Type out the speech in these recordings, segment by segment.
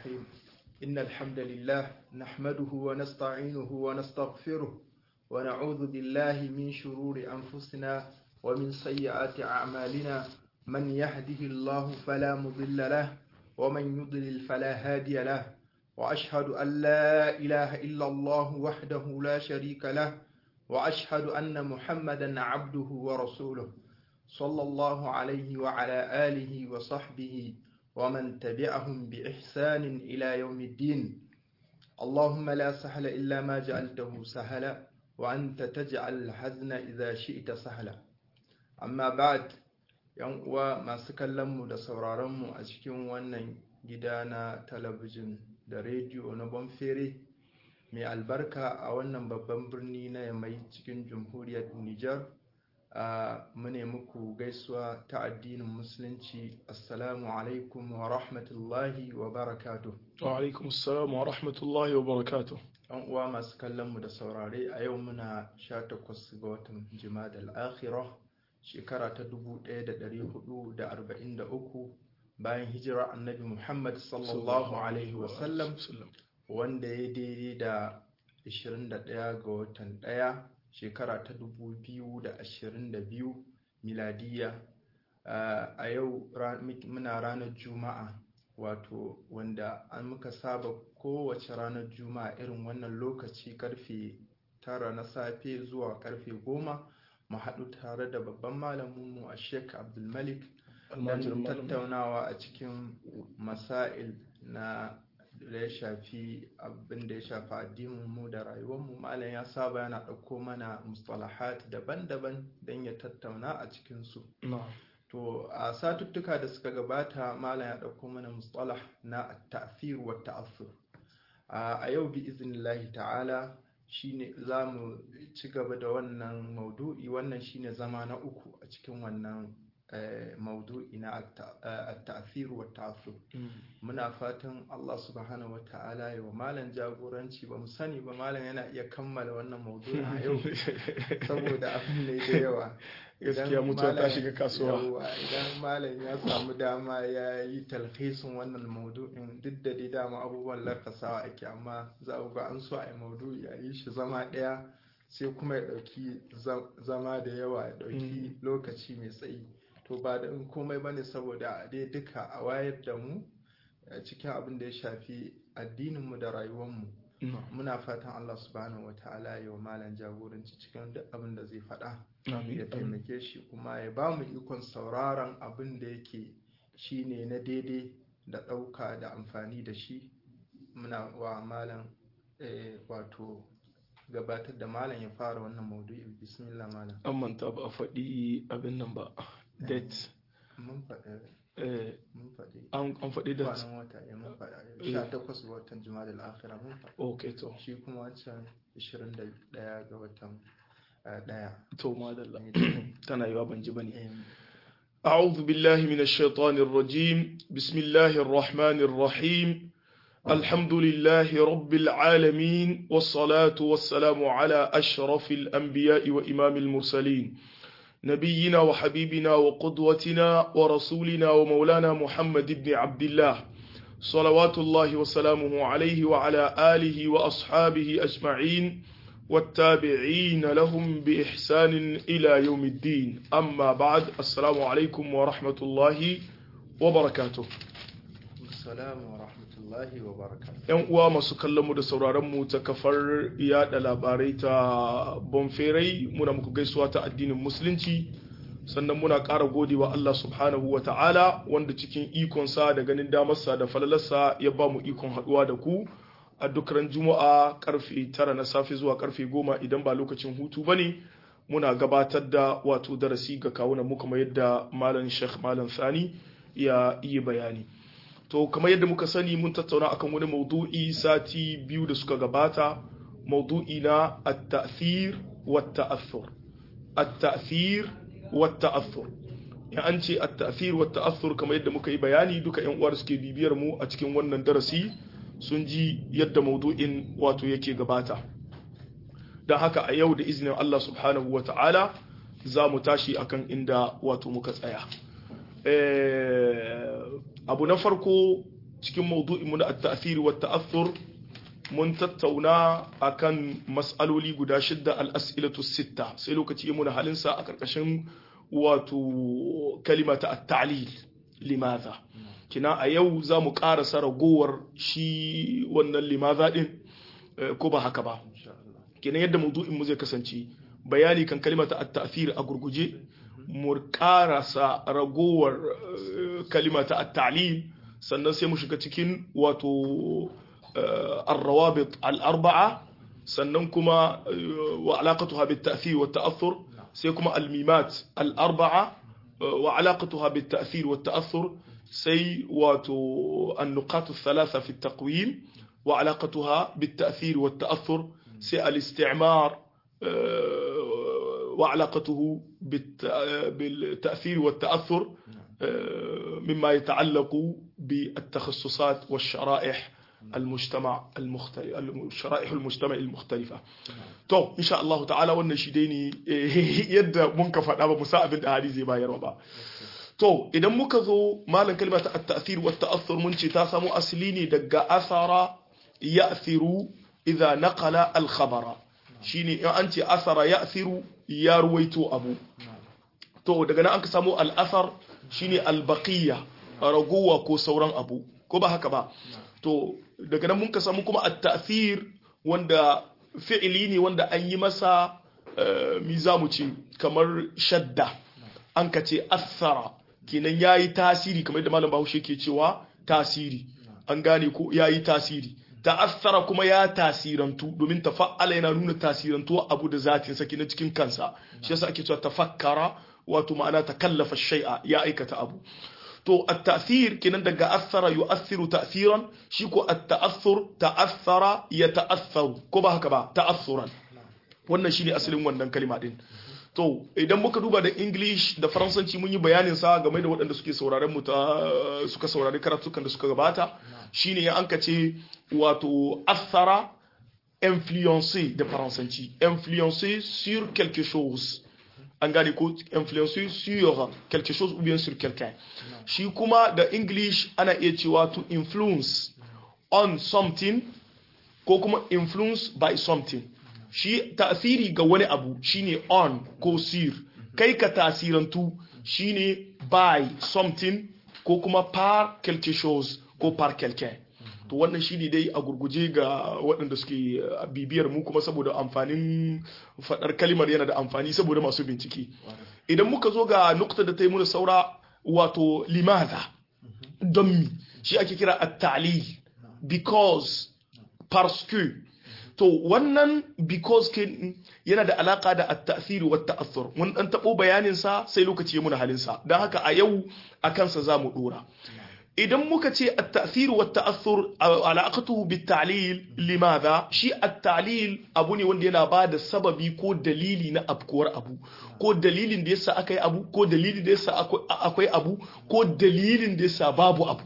الرحيم إن الحمد لله نحمده ونستعينه ونستغفره ونعوذ بالله من شرور أنفسنا ومن سيئات أعمالنا من يهده الله فلا مضل له ومن يضلل فلا هادي له وأشهد أن لا إله إلا الله وحده لا شريك له وأشهد أن محمدا عبده ورسوله صلى الله عليه وعلى آله وصحبه ومن تبعهم بإحسان إلى يوم الدين اللهم لا سهل إلا ما جعلته سهلا وأنت تجعل الحزن إذا شئت سهلا أما بعد yan uwa masu kallonmu da sauraronmu a cikin wannan gida na talabijin da rediyo na bonfere mai albarka a wannan babban birni na yamai cikin jamhuriyar niger a mune muku gaisuwa ta addinin musulunci assalamu alaikum wa rahmatullahi wa barakatuh wa alaikum assalam wa rahmatullahi wa barakatuh yan uwa masu kallonmu da saurare a yau muna 18 ga watan jima'a al-akhirah shekara ta 1443 bayan hijira annabi Muhammad sallallahu Alaihi wasallam wanda ya daidai da 21 ga watan ɗaya shekara ta 2022 miladiya a yau muna ranar juma'a wato wanda an muka saba kowace ranar juma'a irin wannan lokaci karfe tara na safe zuwa karfe goma mu haɗu tare da babban malaminmu a sheik abdulmalik don tattaunawa a cikin masail na da ya shafi abin da ya shafi addininmu da rayuwarmu malam ya saba yana ɗauko mana mustalahat daban-daban don ya tattauna a cikinsu to a satuttuka da suka gabata malam ya ɗauko mana mustalah na ta'fir wa ta'assur a yau bi iznillahi ta'ala shine za mu ci gaba da wannan maudu'i wannan shine zama na uku a cikin wannan maudu'i na at-ta'thir wa ta'assub muna fatan Allah subhanahu wa ta'ala ya wa malam jagoranci ba mu sani ba malam yana iya kammala wannan maudu'i a yau saboda abin ne da yawa gaskiya mutuwa ta shiga kasuwa idan malam ya samu dama ya yi talhisin wannan maudu'in duk da dai dama abubuwan lakasawa ake amma za ga an so a yi maudu'i a yi shi zama ɗaya sai kuma ya ɗauki zama da yawa ya ɗauki lokaci mai tsayi to ba da komai ba ne saboda dai duka a wayar da mu cikin abin da ya shafi addininmu da rayuwarmu muna fatan Allah subhanahu wataala ya wa malam jagoranci cikin duk abin da zai faɗa ya taimake shi kuma ya ba mu ikon sauraron abin da yake shine na daidai da ɗauka da amfani da shi muna wa malam wato gabatar da malam ya fara wannan maudu'i bismillah malam an manta ba a faɗi abin nan ba date mun faɗi an faɗi da kwanan wata ya mun faɗa sha takwas ga watan juma'a da akhira mun faɗa ok to shi kuma wancan 21 ga watan ɗaya to madalla tana yiwa ban ji bane أعوذ بالله من الشيطان الرجيم بسم الله الرحمن الرحيم الحمد لله رب العالمين والصلاة والسلام على أشرف الأنبياء وإمام المرسلين نبينا وحبيبنا وقدوتنا ورسولنا ومولانا محمد بن عبد الله صلوات الله وسلامه عليه وعلى آله وأصحابه أجمعين والتابعين لهم بإحسان إلى يوم الدين أما بعد السلام عليكم ورحمة الله وبركاته السلام ورحمة الله وبركاته ‘Yan uwa masu kallonmu da sauraronmu ta kafar yada labarai ta Bonferai muna muku gaisuwa ta addinin Musulunci, sannan muna ƙara gode wa Allah subhanahu wa ta'ala wanda cikin ikonsa da ganin damarsa da falalarsa ya ba mu ikon haɗuwa da ku a duk ran Juma'a karfe tara na safe zuwa karfe goma idan ba lokacin hutu ba ne muna gabatar da wato darasi ga kawunan mu kamar yadda Malam Sheikh Malam Sani ya yi bayani. to kamar yadda muka sani mun tattauna akan wani maudu'i sati biyu da suka gabata maudu'i na at-ta'thir wa ta'athur at-ta'thir wa ta'athur ya an ce at-ta'thir wa ta'athur kamar yadda muka yi bayani duka ƴan uwar suke bibiyar mu a cikin wannan darasi sun ji yadda maudu'in wato yake gabata don haka a yau da izinin Allah subhanahu wa ta'ala za mu tashi akan inda wato muka tsaya abu na farko cikin maudu'in mu na at-ta'thir wa ta'athur mun tattauna akan mas'aloli guda shidda al-as'ilatu sitta sai lokaci ya muna halin sa a karkashin wato kalima ta at-ta'lil limadha kina a yau za mu karasa ragowar shi wannan limadha din ko ba haka ba kenan yadda maudu'in mu zai kasance bayani kan kalimata at-ta'thir a gurguje mu karasa ragowar kalimata at-ta'lil sannan sai mu shiga cikin wato ar-rawabit al-arba'a sannan kuma wa alaqatuha bit-ta'thir wa ta'athur sai kuma al-mimat al-arba'a wa alaqatuha bit-ta'thir wa ta'athur sai wato an-nuqat ath-thalatha fi at-taqwim wa alaqatuha bit-ta'thir wa ta'athur سي الاستعمار وعلاقته بالتأثير والتأثر مما يتعلق بالتخصصات والشرائح المجتمع المختلف الشرائح المجتمع المختلفة تو إن شاء الله تعالى wannan shi dai ne yadda mun ka faɗa ba musa abin da hadisi ba yarwa ba to idan muka zo malan kalmata at-ta'thir wa at-ta'athur mun ce ta samu asali ne daga asara ya'thiru idha naqala al-khabara shine in an ce asara ya'thiru ya ruwaito abu to daga nan an ka samu al-athar shine al-baqiya ragowa ko sauran abu ko ba haka ba to daga nan mun ka samu kuma at-ta'thir wanda fi'ili ne wanda an yi masa mi zamu ce kamar shadda an ka ce athara kenan yayi tasiri kamar yadda malam Bahaushe ke cewa tasiri an gane ko yayi tasiri ta'assara kuma ya tasirantu domin tafa'ala yana nuna tasirantuwa abu da zatin sa na cikin kansa shi yasa ake cewa tafakkara wato ma'ana takallafa shay'a ya aikata abu to at-ta'thir kenan daga athara yu'athiru ta'thiran shi ko at-ta'athur ta'athara yata'atharu ko ba haka ba ta'assuran wannan shine asalin wannan kalma din to idan muka duba da english da faransanci mun yi bayanin sa game da waɗanda suke sauraren mu ta suka saurari karatukan da suka gabata shine ya anka ce wato athara influencer da faransanci influencer sur quelque chose an gane ko influencer sur quelque chose ou bien sur quelqu'un shi kuma da english ana iya cewa to influence on something ko kuma influence by something shi tasiri ga wani abu shine on ko sir kai ka tasirantu shine by something ko kuma par quelque chose ko par quelqu'un to wannan shine dai a gurguje ga waɗanda suke bibiyar mu kuma saboda amfanin faɗar kalimar yana da amfani saboda masu bincike idan muka zo ga nukta da ta yi muna saura wato limaza don mi shi ake kira at-ta'lil because parce que to wannan because kin yana da alaka da at-ta'thir wa at-ta'athur mun dan tabo bayanin sa sai lokaci ya muna halin sa dan haka a yau akan sa zamu dora idan muka ce at-ta'thir wa at-ta'athur alaqatuhu bit-ta'lil limadha shi at-ta'lil abu ne wanda yana bada sababi ko dalili na afkuwar abu ko dalilin da yasa akai abu ko dalilin da yasa akwai abu ko dalilin da yasa babu abu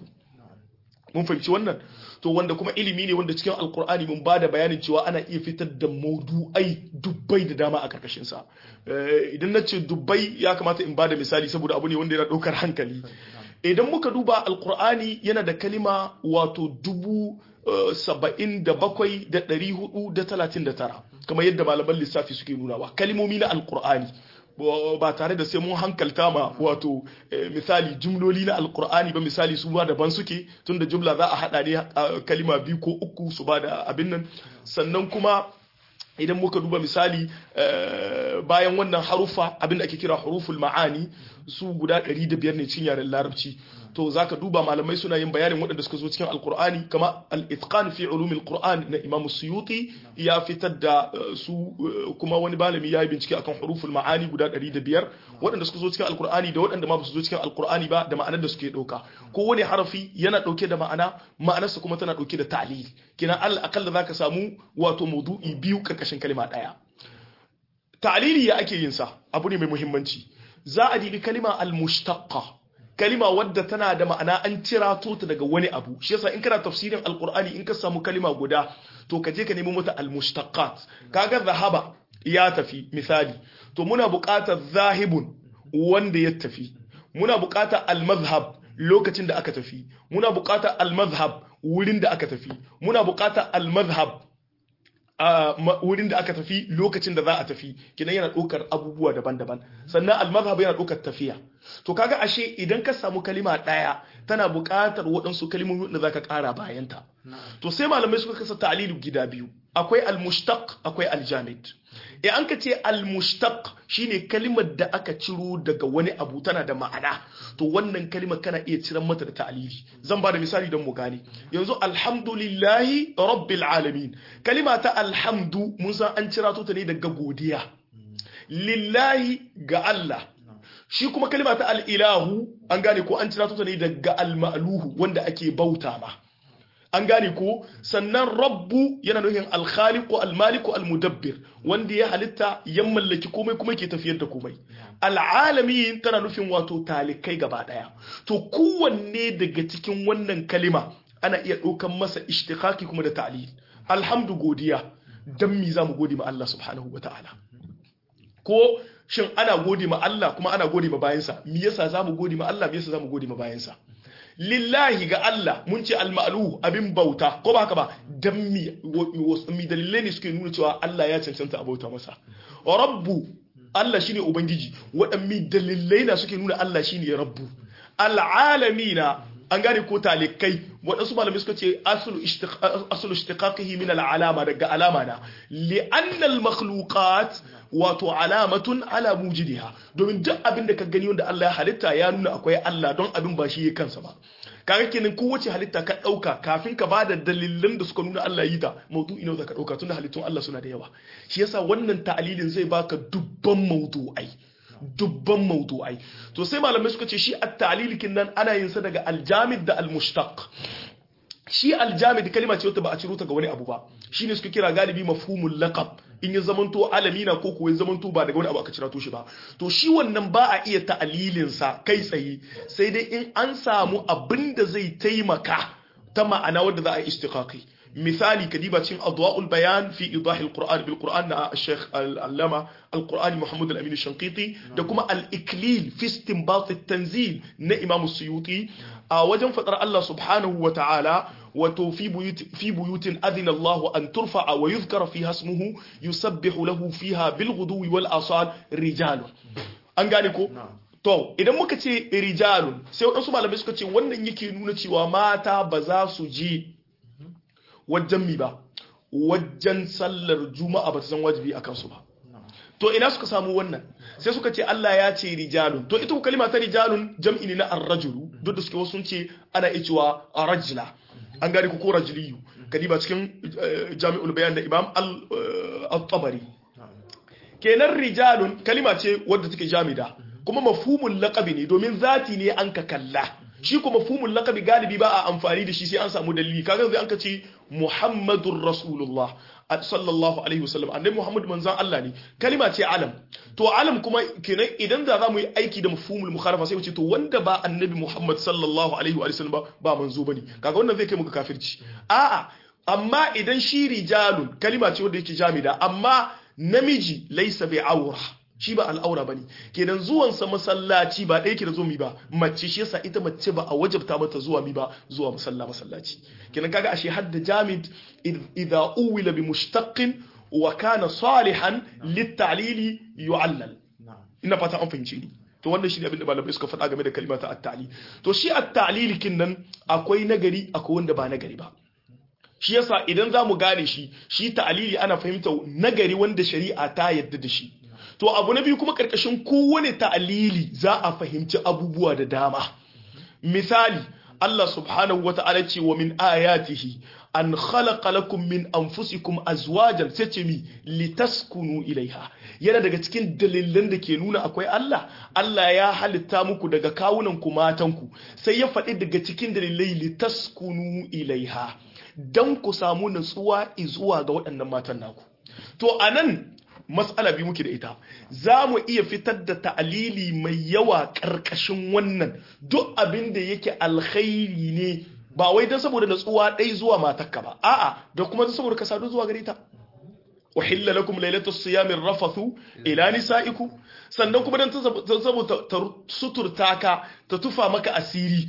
mun fahimci wannan to wanda kuma ilimi ne wanda cikin alkur'ani mun ba da bayanin cewa ana iya fitar da maudu'ai dubbai da dama a karkashin sa idan na ce dubbai ya kamata in ba da misali saboda abu ne wanda yana ɗaukar hankali idan muka duba alkur'ani yana da kalima wato dubu saba'in da bakwai da ɗari hudu da talatin da tara kamar yadda malaman lissafi suke nunawa kalimomi na alkur'ani ba tare da sai mun hankalta ma wato misali jumloli na alkur'ani ba misali su ba daban suke tunda jumla za a hada ne kalima biyu ko uku su ba da abin nan sannan kuma idan muka duba misali bayan wannan harufa abin da ake kira huruful ma'ani su guda 105 ne cikin yaren larabci to zaka duba malamai suna yin bayanin waɗanda suka zo cikin alkur'ani kama al-itqan fi ulumil qur'an na imam suyuti ya fitar da su kuma wani malami ya yi bincike akan huruful ma'ani guda 105 waɗanda suka zo cikin alkur'ani da waɗanda ma ba su zo cikin alkur'ani ba da ma'anar da suke ɗauka ko wani harafi yana ɗauke da ma'ana ma'anarsa kuma tana ɗauke da ta'lil kina al akalla zaka samu wato maudu'i biyu karkashin kalma ɗaya ta'lili ya ake yin sa abu ne mai muhimmanci za a dibi kalima al-mushtaqqa kalima wadda tana da ma'ana an cira ta daga wani abu shi yasa in kana tafsirin alqur'ani in ka samu kalima guda to ka je ka nemi mata almushtaqat kaga zahaba ya tafi misali to muna buƙatar zahibun wanda ya tafi muna buƙatar almazhab lokacin da aka tafi muna buƙatar al-madhhab wurin da aka tafi muna buƙatar al-madhhab a wurin da aka tafi lokacin da za a tafi kidan yana ɗaukar abubuwa daban-daban sannan al-madhhab yana ɗaukar tafiya to kaga ashe idan ka samu kalima ɗaya tana buƙatar waɗansu kalimomi da zaka ƙara bayanta to sai malamai suka kasa ta'lilu gida biyu akwai al-mushtaq akwai al-jamid e an ka ce al-mushtaq shine kalimar da aka ciro daga wani abu tana da ma'ana to wannan kalimar kana iya ciran mata da ta'lili zan ba da misali don mu gane yanzu alhamdulillahi rabbil alamin kalima ta alhamdu mun san an cira ta ne daga godiya lillahi ga Allah shi kuma kalima ta al-ilahu an gane ko an cira ta ne daga al-ma'luhu wanda ake bauta ma an gane ko sannan rabbu yana nufin alkhaliqu almaliku almudabbir wanda ya halitta ya mallaki komai kuma ke tafiyar da komai alalamin tana nufin wato talikai gaba daya to kowanne daga cikin wannan kalima ana iya ɗaukan masa ishtiqaqi kuma da ta'lil alhamdu godiya dan mi zamu gode ma Allah subhanahu wataala ko shin ana gode ma Allah kuma ana gode ma bayansa me yasa zamu gode ma Allah me yasa zamu gode ma bayansa lillahi ga Allah mun ce almalu abin bauta ko ba haka ba dan mi mi dalilai ne suke nuna cewa Allah ya cancanta a bauta masa rabbu Allah shine ubangiji waɗanne dalilai na suke nuna Allah shine rabbu al'alamina an gane ko talikai waɗansu malamai suka ce asulu ishtiqaqihi min al'alama daga alama na li'anna al-makhluqat wato alamatun ala mujidiha domin duk abin da ka gani wanda Allah ya halitta ya nuna akwai Allah don abin ba shi ya kansa ba kaga kenan kowace halitta ka dauka kafin ka bada dalilan da suka nuna Allah yi ta maudu'i ne da ka dauka tunda halittun Allah suna da yawa shi yasa wannan ta'alilin zai baka dubban maudu'ai dubban maudu'ai to sai malamai suka ce shi at-ta'lilikin nan ana yin sa daga al-jamid da al-mushtaq shi aljamid kalima ce wata ba a ciro ta ga wani abu ba shine suka kira galibi mafhumul laqab in ya zamanto alamina ko kuwa ya zamanto ba daga wani abu aka cira to shi ba to shi wannan ba a iya ta'alilin sa kai tsaye sai dai in an samu abin da zai taimaka ta ma'ana wadda za a yi istiqaqi misali kadiba cin adwa'ul bayan fi idahi alquran bil quran na al-sheikh al-allama al-qurani muhammad al-amin shanqiti da kuma al-iklil fi istinbat at-tanzil na imam suyuti a wajen fadar Allah subhanahu wa ta'ala wato fi buyutin adina Allah an turfa'a wa yuzkara fiha ismuhu yusabbihu lahu fiha bil ghuduwi wal asal rijalun an gane ko to idan muka ce rijalun sai wadansu malamai suka ce wannan yake nuna cewa mata ba za su je wajen mi ba wajen sallar juma'a ba ta san wajibi akan su ba to ina suka samu wannan sai suka ce Allah ya ce rijalun to ita kalima ta rijalun jam'i ne na ar-rajulu duk da suke wasu sun ce ana iya cewa rajula an gane ku ko rajliyu kadiba cikin jami'ul bayan da imam al-tabari kenan rijalun kalima ce wadda take jamida kuma mafhumul laqabi ne domin zati ne an ka kalla shi kuma mafhumul laqabi galibi ba a amfani da shi sai an samu dalili kaga zai an ka ce muhammadur rasulullah sallallahu alaihi wasallam annabi muhammad manzon Allah ne kalima ce alam to alam kuma kenan idan da za mu yi aiki da mafhumul mukhalafa sai mu ce to wanda ba annabi muhammad sallallahu alaihi wasallam ba ba manzo bane kaga wannan zai kai muka kafirci a'a amma idan shi rijalun kalima ce wanda yake jamida amma namiji laysa bi awra shi ba al'aura bane kenan zuwan sa masallaci ba ɗaya ke da zo mi ba mace shi yasa ita mace ba a wajabta mata zuwa mi ba zuwa musalla masallaci kenan kaga ashe hadda jamid idza uwila bi mushtaqin wa kana salihan litalili yu'allal ina fata an fahimce ni to wannan shi ne abin da malamai suka faɗa game da kalimata at-ta'lil to shi at-ta'lil kin nan akwai nagari akwai wanda ba nagari ba shi yasa idan zamu gane shi shi ta'lili ana fahimta nagari wanda shari'a ta yadda da shi to abu na biyu kuma karkashin kowane ta'alili za a fahimci abubuwa da dama misali Allah subhanahu wa ta'ala ce wa min ayatihi an khalaqa lakum min anfusikum azwajan sai ce mi litaskunu ilaiha yana daga cikin dalilan da ke nuna akwai Allah Allah ya halitta muku daga kawunan ku matan ku sai ya faɗi daga cikin dalilai litaskunu ilaiha dan ku samu natsuwa zuwa ga waɗannan matan naku to anan matsala biyu muke da ita za mu iya fitar da ta'alili mai yawa ƙarƙashin wannan duk abin da yake alkhairi ne ba wai don saboda natsuwa ɗai zuwa matakka ba a'a da kuma don saboda ka sadu zuwa gare ta uhilla lakum lailatu siyami rafathu ila nisaikum sannan kuma dan saboda ta suturta ka ta tufa maka asiri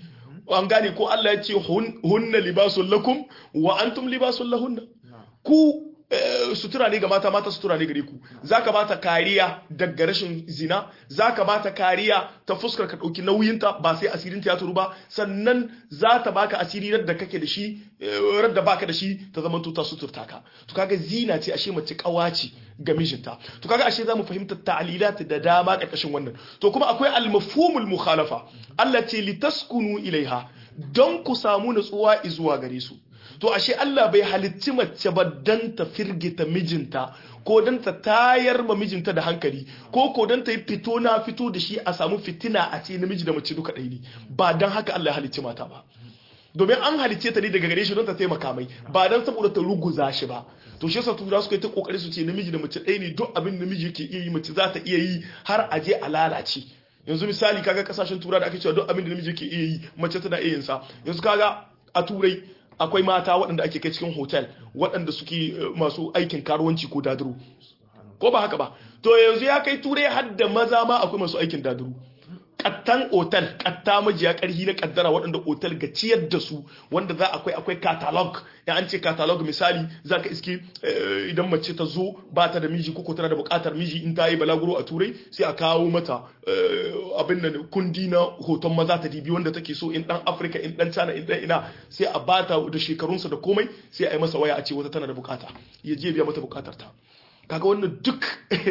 an gane ko Allah ya ce hunna libasun lakum wa antum libasun lahunna ku sutura ne ga mata mata sutura ne gare ku zaka bata kariya daga rashin zina zaka bata kariya ta fuskar ka dauki nauyinta ba sai asirin ta ya turu ba sannan za ta baka asiri da kake da shi da baka da shi ta zama ta suturta ka to kaga zina ce ashe mace kawaci ga mijinta to kaga ashe zamu fahimta ta'lilat da dama karkashin wannan to kuma akwai al-mafhumul mukhalafa Allah ce litaskunu ilaiha don ku samu nutsuwa zuwa gare su to ashe Allah bai halicci mace ba dan ta firgita mijinta ko dan ta tayar ma mijinta da hankali ko ko dan ta yi fito na fito da shi a samu fitina a ce namiji da mace duka ɗaya ne ba dan haka Allah ya halicci mata ba domin an halicce ta ne daga gare shi don ta taimaka mai ba dan saboda ta ruguza shi ba to shi yasa tura suka yi ta kokari su ce namiji da mace ɗaya ne duk abin namiji yake iya yi mace za ta iya yi har a je a lalace yanzu misali kaga kasashen tura da ake cewa duk abin da namiji yake iya yi mace tana iya yin sa yanzu kaga a turai akwai mata waɗanda ake kai cikin hotel waɗanda suke masu aikin karuwanci ko daduru ko ba haka ba to yanzu ya kai turai har da maza ma akwai masu aikin daduru kattan otal katta majiya karhi na kaddara waɗanda otal ga ciyar da su wanda za akwai akwai catalog ya an ce catalog misali za ka iske idan mace ta zo ba ta da miji ko tana da buƙatar miji in ta yi balaguro a turai sai a kawo mata abin da kundi na hoton maza ta dibi wanda take so in dan afirka in dan cana in dan ina sai a bata da shekarunsa da komai sai a yi masa waya a ce wata tana da bukata ya je biya mata bukatar ta kaga wannan duk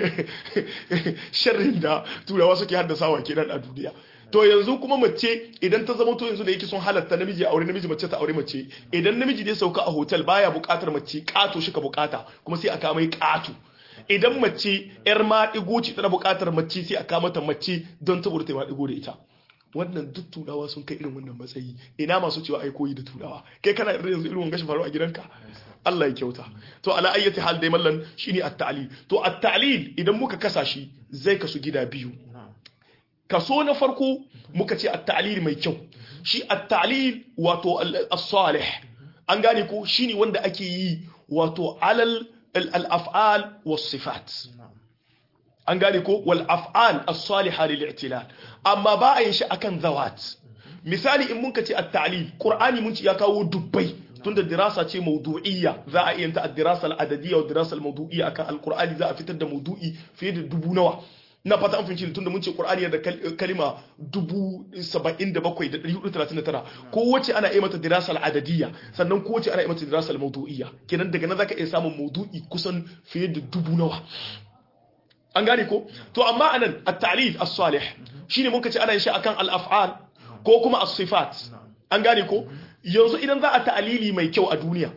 sharrin da turawa suke haddasawa kenan a duniya to yanzu kuma mace idan ta zama to yanzu da yake sun halatta namiji aure namiji mace ta aure mace idan namiji da ya sauka a hotel baya bukatar mace kato shi ka bukata kuma sai aka mai kato idan mace yar maɗigo ce tana bukatar mace sai aka mata mace don saboda ta maɗigo da ita wannan duk turawa sun kai irin wannan matsayi ina masu cewa ai koyi da turawa kai kana irin yanzu irin wangashi faru a gidanka Allah ya kyauta to ala ayyati hal dai mallan shine at-ta'lil to at-ta'lil idan muka kasa shi zai kasu gida biyu kaso na farko muka ce at-ta'lil mai kyau shi at-ta'lil wato as-salih an gane ko shine wanda ake yi wato alal al-af'al was-sifat an gane ko wal af'al as-salihah lil-i'tilal amma ba a yin shi akan zawat misali in mun ka ce at-ta'lil qur'ani mun ci ya kawo dubbai tunda dirasa ce mawdu'iyya za a iya ta ad-dirasa al-adadiyya wa dirasa al-mawdu'iyya akan al-qur'ani za a fitar da mawdu'i fiye da dubu nawa na fata an fahimci tunda mun ce qur'ani da kalima 77,439 kowace ana iya mata dirasa al-adadiyya sannan kowace ana iya mata dirasa al-mawdu'iyya kenan daga nan zaka iya samun mawdu'i kusan fiye da dubu nawa an gane ko to amma anan at-ta'lil as-salih shine muka ce ana yin shi akan al-af'al ko kuma as-sifat an gane ko yanzu idan za a ta'alili mai kyau a duniya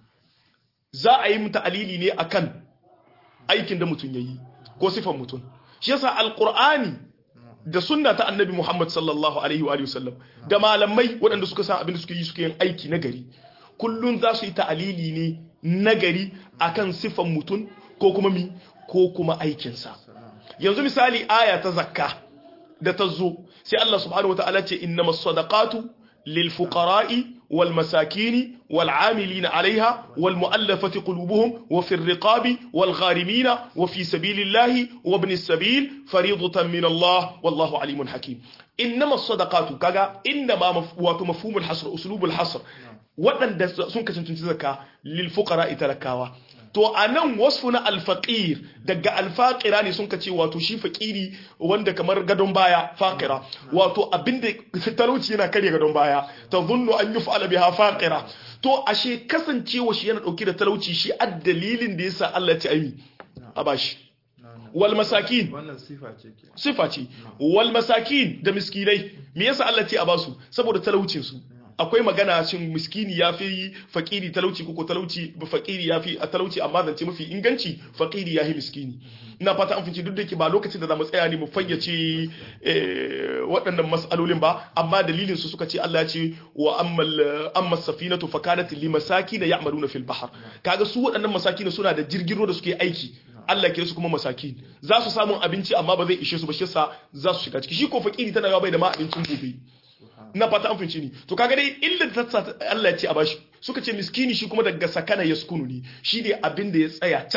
za a yi ta'alili ne akan aikin da mutum yayi ko sifan mutum shi yasa alqur'ani da sunna ta annabi Muhammad sallallahu alaihi wa sallam da malamai waɗanda suka san abin da suke yi suke yin aiki na gari kullun za su yi ta'alili ne nagari akan sifan mutum ko kuma mi ko kuma aikinsa yanzu misali aya ta zakka da ta zo sai Allah subhanahu wataala ce innamas sadaqatu lil fuqara'i wal masakin wal 'amilina 'alayha wal mu'allafati qulubuhum wa fir riqabi wal gharimina wa fi sabilillahi wa ibnis sabil fariidatan min Allah wallahu 'alimun hakim innamas sadaqatu kaga innama wato mafhumul hasr uslubul hasr waɗanda sun kasance zakka lil fuqara'i talakawa to a nan wasfu na alfaƙir daga alfaƙira ne sun ce wato shi faƙiri wanda kamar gadon baya faƙira wato abinda talauci yana karya gadon baya ta zunnu an yi fa'ala biha faƙira to ashe kasancewa shi yana ɗauki da talauci shi a dalilin da yasa Allah ya ci aimi a bashi wal masakin wannan sifa ce ke sifa ce wal masakin da miskinai me yasa Allah ce a basu saboda talaucin su akwai magana shin miskini ya fi fakiri talauci ko talauci ba fakiri ya fi a talauci amma zance mafi inganci fakiri ya fi miskini ina fata an fice duk da ke ba lokacin da za mu tsaya ne mu fayyace waɗannan mas'alolin ba amma dalilin su suka ce Allah ya ce wa ammal amma safinatu fakanat limasakin ya'maluna fil bahr kaga su waɗannan masakin suna da jirgin da suke aiki Allah kira su kuma masakin za su samu abinci amma ba zai ishe su ba shi sa za su shiga ciki shi ko fakiri tana ga bai da ma abincin gobe na fata an finci ni to kaga dai illa da ta Allah ya ce a bashi suka ce miskini shi kuma daga sakana yaskunu ne shi ne abin da ya tsaya cak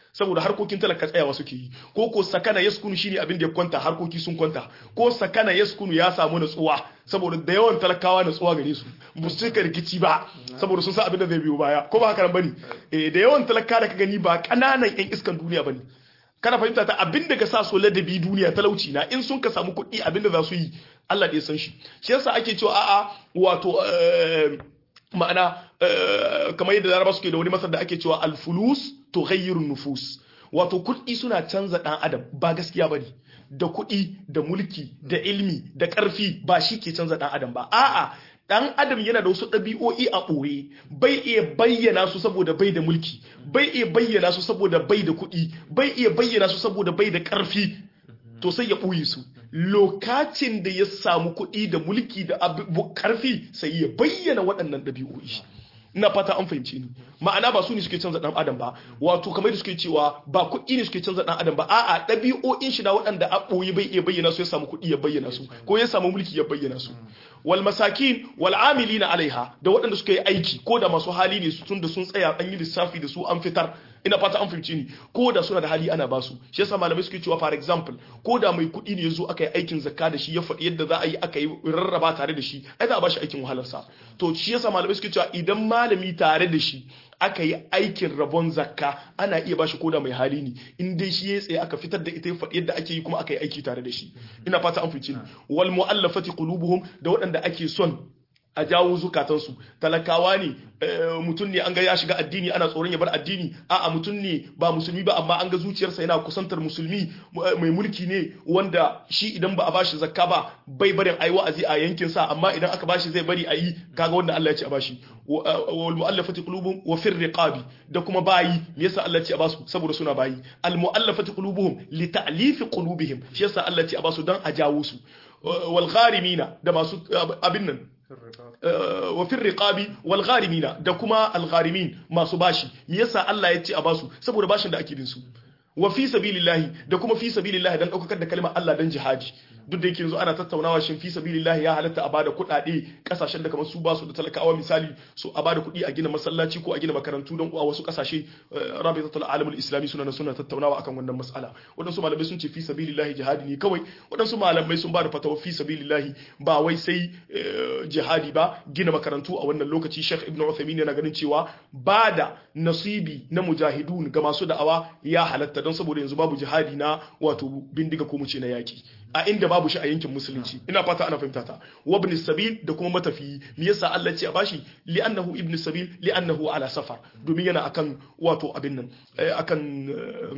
saboda harkokin talaka tsayawa suke yi ko ko sakana yaskunu shine abin da ya kwanta harkoki sun kwanta ko sakana yaskunu ya samu natsuwa saboda da yawan talakawa natsuwa gare su ba su cika rikici ba saboda sun san abin da zai biyo baya ko ba haka nan bane eh da yawan talaka da ka gani ba kananan yan iskan duniya bane kana fahimta ta abin da ka sa so ladabi duniya talauci na in sun ka samu kuɗi abin da za su yi Allah da ya san shi shi yasa ake cewa a'a wato ma'ana kamar yadda laraba suke da wani masar da ake cewa alfulus to ghayyirun nufus wato kuɗi suna canza ɗan adam ba gaskiya bane da kuɗi da mulki da ilmi da ƙarfi ba shi ke canza ɗan adam ba a'a dan adam yana da wasu ɗabi'o'i a ɓoye bai iya bayyana su saboda bai da mulki bai iya bayyana su saboda bai da kuɗi bai iya bayyana su saboda bai da ƙarfi to sai ya ɓoye su lokacin da ya samu kuɗi da mulki da ƙarfi sai ya bayyana waɗannan ɗabi'o'i ina fata an fahimce ni ma'ana ba su ne suke canza dan adam ba wato kamar da suke cewa ba kuɗi ne suke canza dan adam ba a'a ɗabi'o'in shi na waɗanda a ɓoye bai iya bayyana su ya samu kuɗi ya bayyana su ko ya samu mulki ya bayyana su wal masakin wal amilina alaiha da waɗanda suka yi aiki ko da masu hali ne su tunda sun tsaya an yi lissafi da su an fitar ina fata an fahimci ni ko da suna da hali ana basu shi yasa malamai suke cewa for example ko da mai kuɗi ne yazo aka yi aikin zakka da shi ya faɗi yadda za a yi aka yi rarraba tare da shi ai za a bashi aikin wahalarsa to shi yasa malamai suke cewa idan malami tare da shi aka yi aikin rabon zakka ana iya bashi koda mai hali ne in dai shi ya tsaye aka fitar da ita ya faɗi yadda ake yi kuma aka yi aiki tare da shi ina fata an fice wal mu'allafati qulubuhum da waɗanda ake son a jawo zukatansu talakawa ne mutum ne an ga ya shiga addini ana tsoron ya bar addini a'a mutum ne ba musulmi ba amma an ga zuciyarsa yana kusantar musulmi mai mulki ne wanda shi idan ba a bashi zakka ba bai barin ayi wa'azi a yankin sa amma idan aka bashi zai bari ayi kaga wanda Allah ya ce a bashi wal mu'allafati qulubuhum wa fir riqabi da kuma bayi me yasa Allah ya ce a basu saboda suna bayi al mu'allafati qulubuhum li ta'lifi qulubihim shi yasa Allah ya ce a basu dan a jawo su wal gharimina da masu abin nan wa fil riqabi wal gharimina da kuma al gharimin masu bashi me yasa Allah ya ce a basu saboda bashin da ake bin su wa fi sabilillahi da kuma fi sabilillahi dan daukar da kalmar Allah dan jihadi duk da yake yanzu ana tattaunawa shin fi sabilillahi ya halatta a bada kuɗaɗe kasashen da kamar su ba su da talakawa misali su a bada kuɗi a gina masallaci ko a gina makarantu don a wasu kasashe rabitatul alamul islami suna nan suna tattaunawa akan wannan mas'ala waɗansu malamai sun ce fi sabilillahi jihadi ne kawai waɗansu malamai sun ba da fatawa fi sabilillahi ba wai sai jihadi ba gina makarantu a wannan lokaci Sheikh Ibn Uthaymeen yana ganin cewa ba da nasibi na mujahidun ga masu da'awa ya halatta don saboda yanzu babu jihadi na wato bindiga ko mu ce na yaki a inda babu shi a yankin musulunci ina fata ana fahimta ta wa ibn sabil da kuma matafiyi me yasa Allah ce a bashi li'annahu ibn sabil li'annahu ala safar domin yana akan wato abin nan akan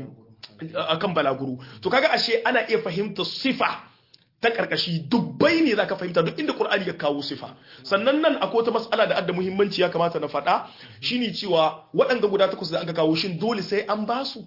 akan balaguro to kaga ashe ana iya fahimta sifa ta karkashi dubbai ne zaka fahimta duk inda Qur'ani ya kawo sifa sannan nan akwai wata mas'ala da adda muhimmanci ya kamata na faɗa shine cewa waɗanda guda takwas da aka kawo shin dole sai an basu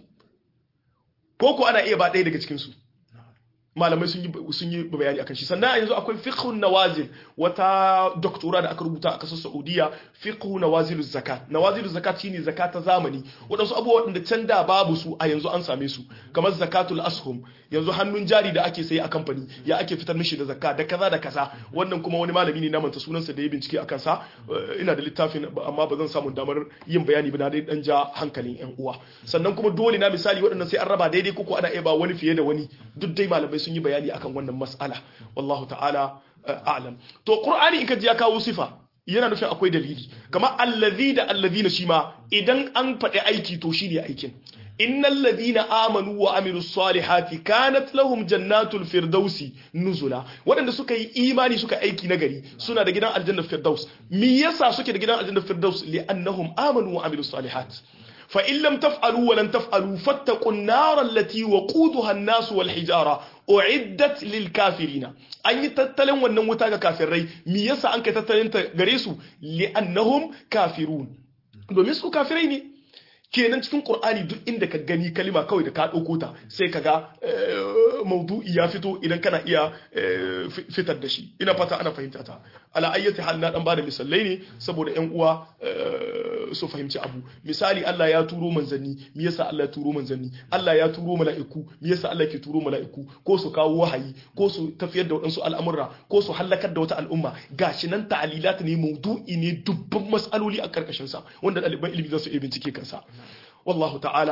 ko ko ana iya ba ɗaya daga cikin su malamai sun yi sun yi bayani akan shi sannan yanzu akwai fiqhun nawazil wata doktora da aka rubuta a kasar Saudiya fiqhu nawazil zakat nawazil zakat shine zakat ta zamani wadansu abubuwa da can da babu su a yanzu an same su kamar zakatul ashum yanzu hannun jari da ake sayi a kamfani ya ake fitar mishi da zakka da kaza da kaza wannan kuma wani malami ne na manta sunansa da ya bincike akan sa ina da littafin amma ba zan samu damar yin bayani ba na dai dan ja hankalin yan uwa sannan kuma dole na misali waɗannan sai an raba daidai ko ana iya ba wani fiye da wani duk dai malamai sun yi bayani akan wannan mas'ala wallahu ta'ala a'lam to qur'ani in ka ji ya kawo sifa yana nufin akwai dalili kamar allazi da allazina shi ma idan an faɗi aiki to shine aikin innal ladina amanu wa amilus salihati kanat lahum jannatul firdausi nuzula waɗanda suka yi imani suka aiki nagari suna da gidan aljanna firdaus me yasa suke da gidan aljanna firdaus li'annahum amanu wa amilus salihat فإن لم تفعلوا ولن تفعلوا فاتقوا النار التي وقودها الناس والحجارة أعدت للكافرين أن يتتلن wannan wuta ga kafirai me yasa an kai tattalin ta gare su li'annahum kafirun domin su kafirai ne kenan cikin Qur'ani duk inda ka gani kalima kawai da ka dauko ta sai kaga maudu'i ya fito idan kana iya fitar da shi ina fata ana fahimta ta ala ayyati hal na dan bada misalai ne saboda ƴan uwa su fahimci abu misali Allah ya turo manzanni me yasa Allah ya turo manzanni Allah ya turo mala'iku me yasa Allah ke turo mala'iku ko su kawo wahayi ko su tafiyar da waɗansu al'amurra ko su halakar da wata al'umma gashi nan ta'alilat ne maudu'i ne dubban mas'aloli a karkashin sa wanda ɗaliban ilimi za su iya bincike kansa wallahu ta'ala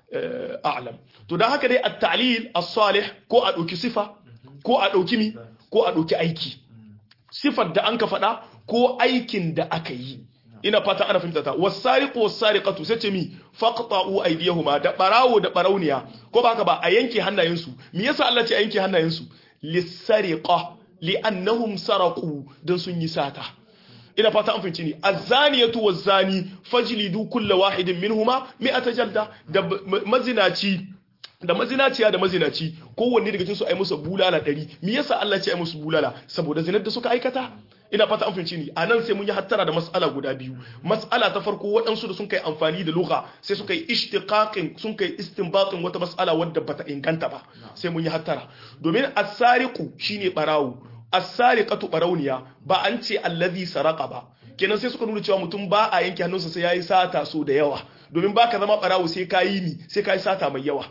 a'lam to dan haka dai at-ta'lil as-salih ko a dauki sifa ko a dauki mi ko a dauki aiki sifar da an ka faɗa ko aikin da aka yi ina fata ana fahimta ta wasariqu wasariqatu sai ce mi faqta'u aydiyahuma da barawo da barauniya ko ba haka ba a yanke hannayensu me yasa Allah ce a yanke hannayensu lisariqa li'annahum saraqu dan sun yi sata ina fata an fahimci ni azaniyatu wazani fajlidu kulla wahidin minhuma mi'ata jalda da mazinaci da mazinaciya da mazinaci kowanne daga cikin su ai musu bulala 100 me yasa Allah ce ai musu bulala saboda zinar da suka aikata ina fata an fahimci ni anan sai mun yi hattara da mas'ala guda biyu mas'ala ta farko waɗansu da sun kai amfani da lugha sai suka yi ishtiqaqin sun kai istinbatin wata mas'ala wadda bata inganta ba sai mun yi hattara domin as-sariqu shine barawo as-sariqatu barawniya ba an ce allazi saraqa ba kenan sai suka nuna cewa mutum ba a yanke hannunsa sai yayi sata so da yawa domin baka zama barawo sai kayi ni sai kayi sata mai yawa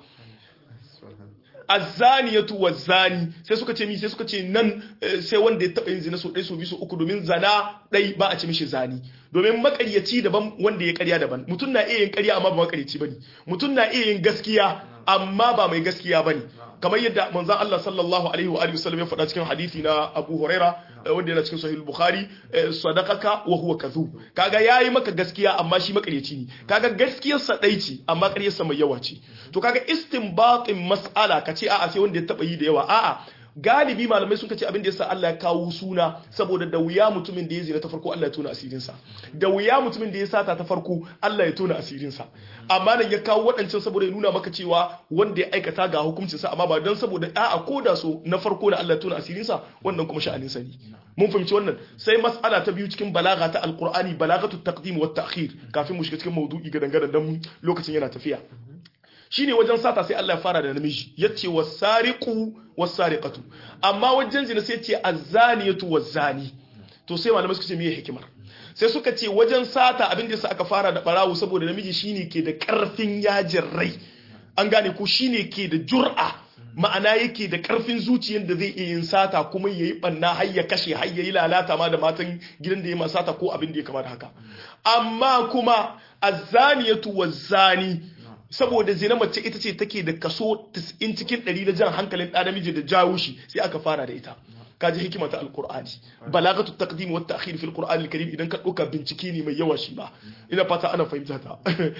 azzaniyatu wazzani sai suka ce mi sai suka ce nan sai wanda ya taba yin zina so ɗaya so biyu so uku domin zana ɗai ba a ce mishi zani domin makaryaci daban wanda ya karya daban mutum na iya yin karya amma ba makaryaci bane mutum na iya yin gaskiya amma ba mai gaskiya bane kamar yadda manzon Allah sallallahu alaihi wa alihi wasallam ya faɗa cikin hadisi na Abu Huraira wanda yana cikin Sahih Bukhari sadaqaka wa huwa kadhub kaga yayi maka gaskiya amma shi makaryaci ne kaga gaskiyar sa dai ce amma ƙaryar sa mai yawa ce to kaga istinbatin mas'ala kace a'a sai wanda ya taba yi da yawa a'a galibi malamai sun kace abin da yasa Allah ya kawo suna saboda da wuya mutumin da ya zina ta farko Allah ya tona asirin sa da wuya mutumin da ya sata ta farko Allah ya tona asirin sa amma nan ya kawo waɗancan saboda ya nuna maka cewa wanda ya aikata ga hukuncin sa amma ba dan saboda a'a ko da so na farko da Allah ya tona asirin sa wannan kuma sha'anin sa ne mun fahimci wannan sai mas'ala ta biyu cikin balaga ta alqur'ani balagatu taqdim wa ta'khir kafin mu shiga cikin maudu'i ga dangane dan lokacin yana tafiya shine wajen sata sai Allah ya fara da namiji yace wasariqu wasariqatu amma wajen zina sai yace azaniyatu wazani to sai malamai suka ce meye hikimar sai suka ce wajen sata abin da aka fara da barawo saboda namiji shine ke da karfin yajin rai an gane ko shine ke da jur'a ma'ana yake da karfin zuciyar da zai iya yin sata kuma yayi banna har ya kashe har yayi lalata ma da matan gidan da ya ma sata ko abin da ya kamata haka amma kuma azaniyatu wazani saboda zina mace ita ce take da kaso 90 cikin 100 da jan hankalin ɗa namiji da jawo shi sai aka fara da ita kaji hikima ta alqur'ani balagatu taqdim wa ta'khir fi alqur'an alkarim idan ka dauka bincike ne mai yawa shi ba ina fata ana fahimta ta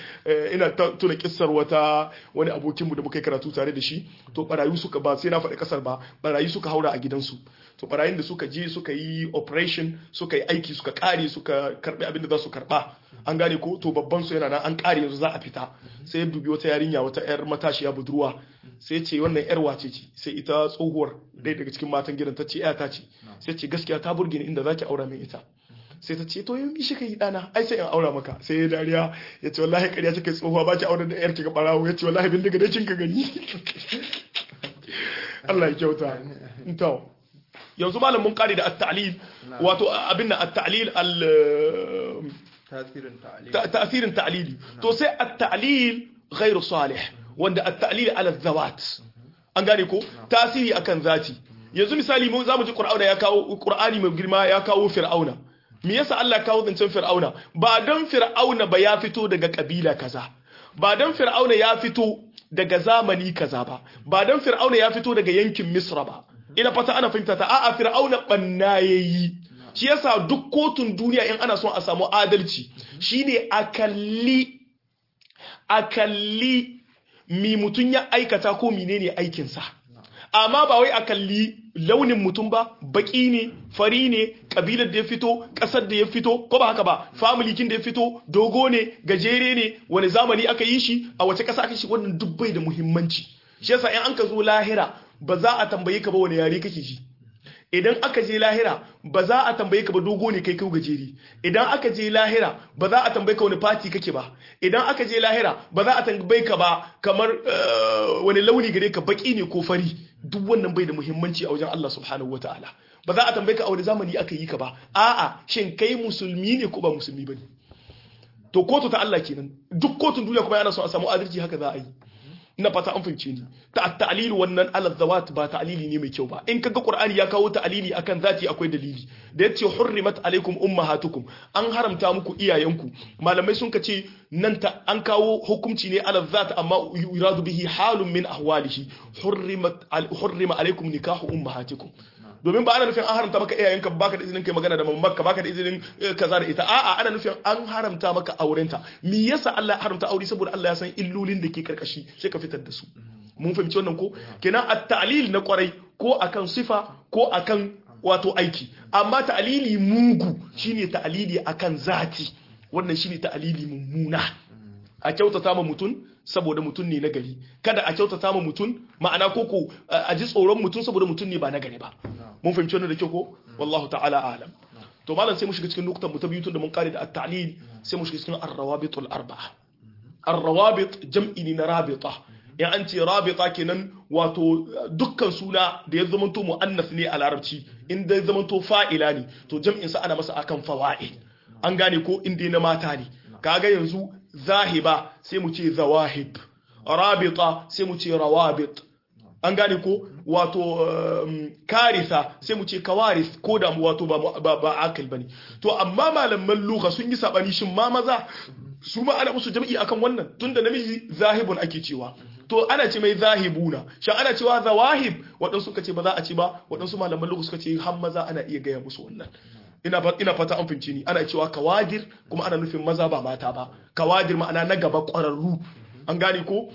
ina tuna kissar wata wani abokin mu da muka karatu tare da shi to barayu suka ba sai na faɗi kasar ba barayu suka haura a gidansu to barayin da suka je suka yi operation suka yi aiki suka kare suka karbi abin da za su karba an gane ko to babban su yana nan an kare yanzu za a fita sai ya dubi wata yarinya wata yar matashiya budurwa sai ce wannan yar wace ce sai ita tsohuwar dai daga cikin matan gidan ta ce ya ta ce sai ce gaskiya ta burge ni inda zaki aura min ita sai ta ce to yin shi kai dana ai sai in aura maka sai ya dariya ya ce wallahi ƙarya kike tsohuwa ba ki aure da yar kika barawo ya ce wallahi bin daga dai kin ka gani Allah ya kyauta to yanzu malam mun kare da at-ta'lil wato abin da at-ta'lil al tasirin ta'lili to sai at-ta'lil ghairu salih wanda at-ta'lil ala zawat an gane ko tasiri akan zati yanzu misali mu zamu ji qur'ana ya kawo qur'ani mai girma ya kawo fir'auna me yasa Allah kawo zancen fir'auna ba dan fir'auna ba ya fito daga kabila kaza ba dan fir'auna ya fito daga zamani kaza ba ba dan fir'auna ya fito daga yankin misra ba ina fata ana fahimta ta a'a fir'auna banna yayi shi yasa duk kotun duniya in ana son a samu adalci shine a kalli a kalli mi mutum ya aikata ko menene aikinsa amma ba wai a kalli launin mutum ba baki ne fari ne kabilar da ya fito kasar da ya fito ko ba haka ba family kin da ya fito dogo ne gajere ne wani zamani aka yi shi a wace kasa aka shi wannan dubbai da muhimmanci shi yasa in an ka zo lahira ba za a tambaye ka ba wani yare kake ji idan aka je lahira ba za a tambaye ka ba dogo ne kai kai gajeri idan aka je lahira ba za a tambaye ka wani fati kake ba idan aka je lahira ba za a tambaye ka ba kamar wani launi gare ka baki ne ko fari duk wannan bai da muhimmanci a wajen Allah subhanahu wataala ba za a tambaye ka a wani zamani aka yi ka ba a'a shin kai musulmi ne ko ba musulmi bane to kotu ta Allah kenan duk kotun duniya kuma yana so a samu adalci haka za a yi ina fata an fahimce ni ta ta'lil wannan ala zawat ba ta'lili ne mai kyau ba in kaga qur'ani ya kawo ta'lili akan zati akwai dalili da yace hurrimat alaikum ummahatukum an haramta muku iyayenku malamai sun kace nan ta an kawo hukunci ne ala zat amma yuradu bihi halun min ahwalihi hurrimat hurrima alaikum nikahu ummahatikum domin ba ana nufin an haramta maka iyayenka baka da izinin kai magana da mamanka baka da izinin kaza da ita a'a ana nufin an haramta maka aurenta me yasa Allah ya haramta aure saboda Allah ya san illolin da ke karkashi sai ka fitar da su mun fahimci wannan ko kenan at-ta'lil na kwarai ko akan sifa ko akan wato aiki amma ta'lili mugu shine ta'lili akan zati wannan shine ta'lili mummuna a kyautata ma mutum saboda mutum ne na gari kada a kyautata ma mutum ma'ana koko a ji tsoron mutum saboda mutum ne ba na gari ba mun fahimci wannan da kyau ko wallahu ta'ala alam to malam sai mu shiga cikin nukutan mu ta biyu tun da mun kare da at-ta'lil sai mu shiga cikin ar-rawabitul arba'a ar-rawabit jam'i ne na rabita in an ce rabita kenan wato dukkan suna da ya zamanto mu'annas ne a larabci in da ya zamanto fa'ila ne to jam'in sa ana masa akan fawa'il an gane ko inda na mata ne kaga yanzu zahiba sai mu ce zawahib rabita sai mu ce rawabit an gane ko wato karisa sai mu ce kawaris ko da wato ba ba akal bane to amma malaman lugha sun yi sabani shin ma maza su ma ana musu jam'i akan wannan tunda namiji zahibun ake cewa to ana ce mai zahibuna shin ana cewa zawahib waɗansu suka ce ba za a ce ba waɗansu malaman lugha suka ce har maza ana iya gaya musu wannan ina ina fata an fince ni ana cewa kawadir kuma ana nufin maza ba mata ba kawadir ma'ana na gaba ƙwararru an gane ko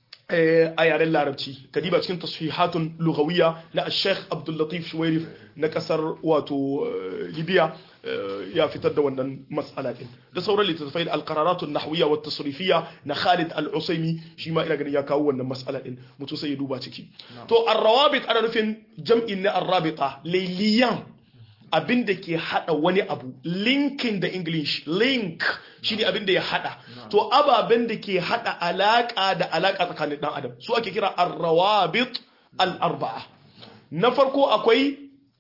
a yaren larabci kadiba cikin tasfihatun lugawiyya na Sheikh Abdul Latif Shuwairif na kasar wato Libya ya fitar da wannan mas'ala din da sauran littattafai da alqararatun nahwiyya wa tasrifiyya na Khalid Al-Usaimi shi ma ina ganin ya kawo wannan mas'ala din mutum sai ya duba ciki to ar-rawabit ana nufin jam'in na ar-rabita layliyan abin da ke hada wani abu linkin da english link shine abin da ya hada to ababen da ke hada alaka da alaka tsakanin dan adam su ake kira ar-rawabit al-arba'a na farko akwai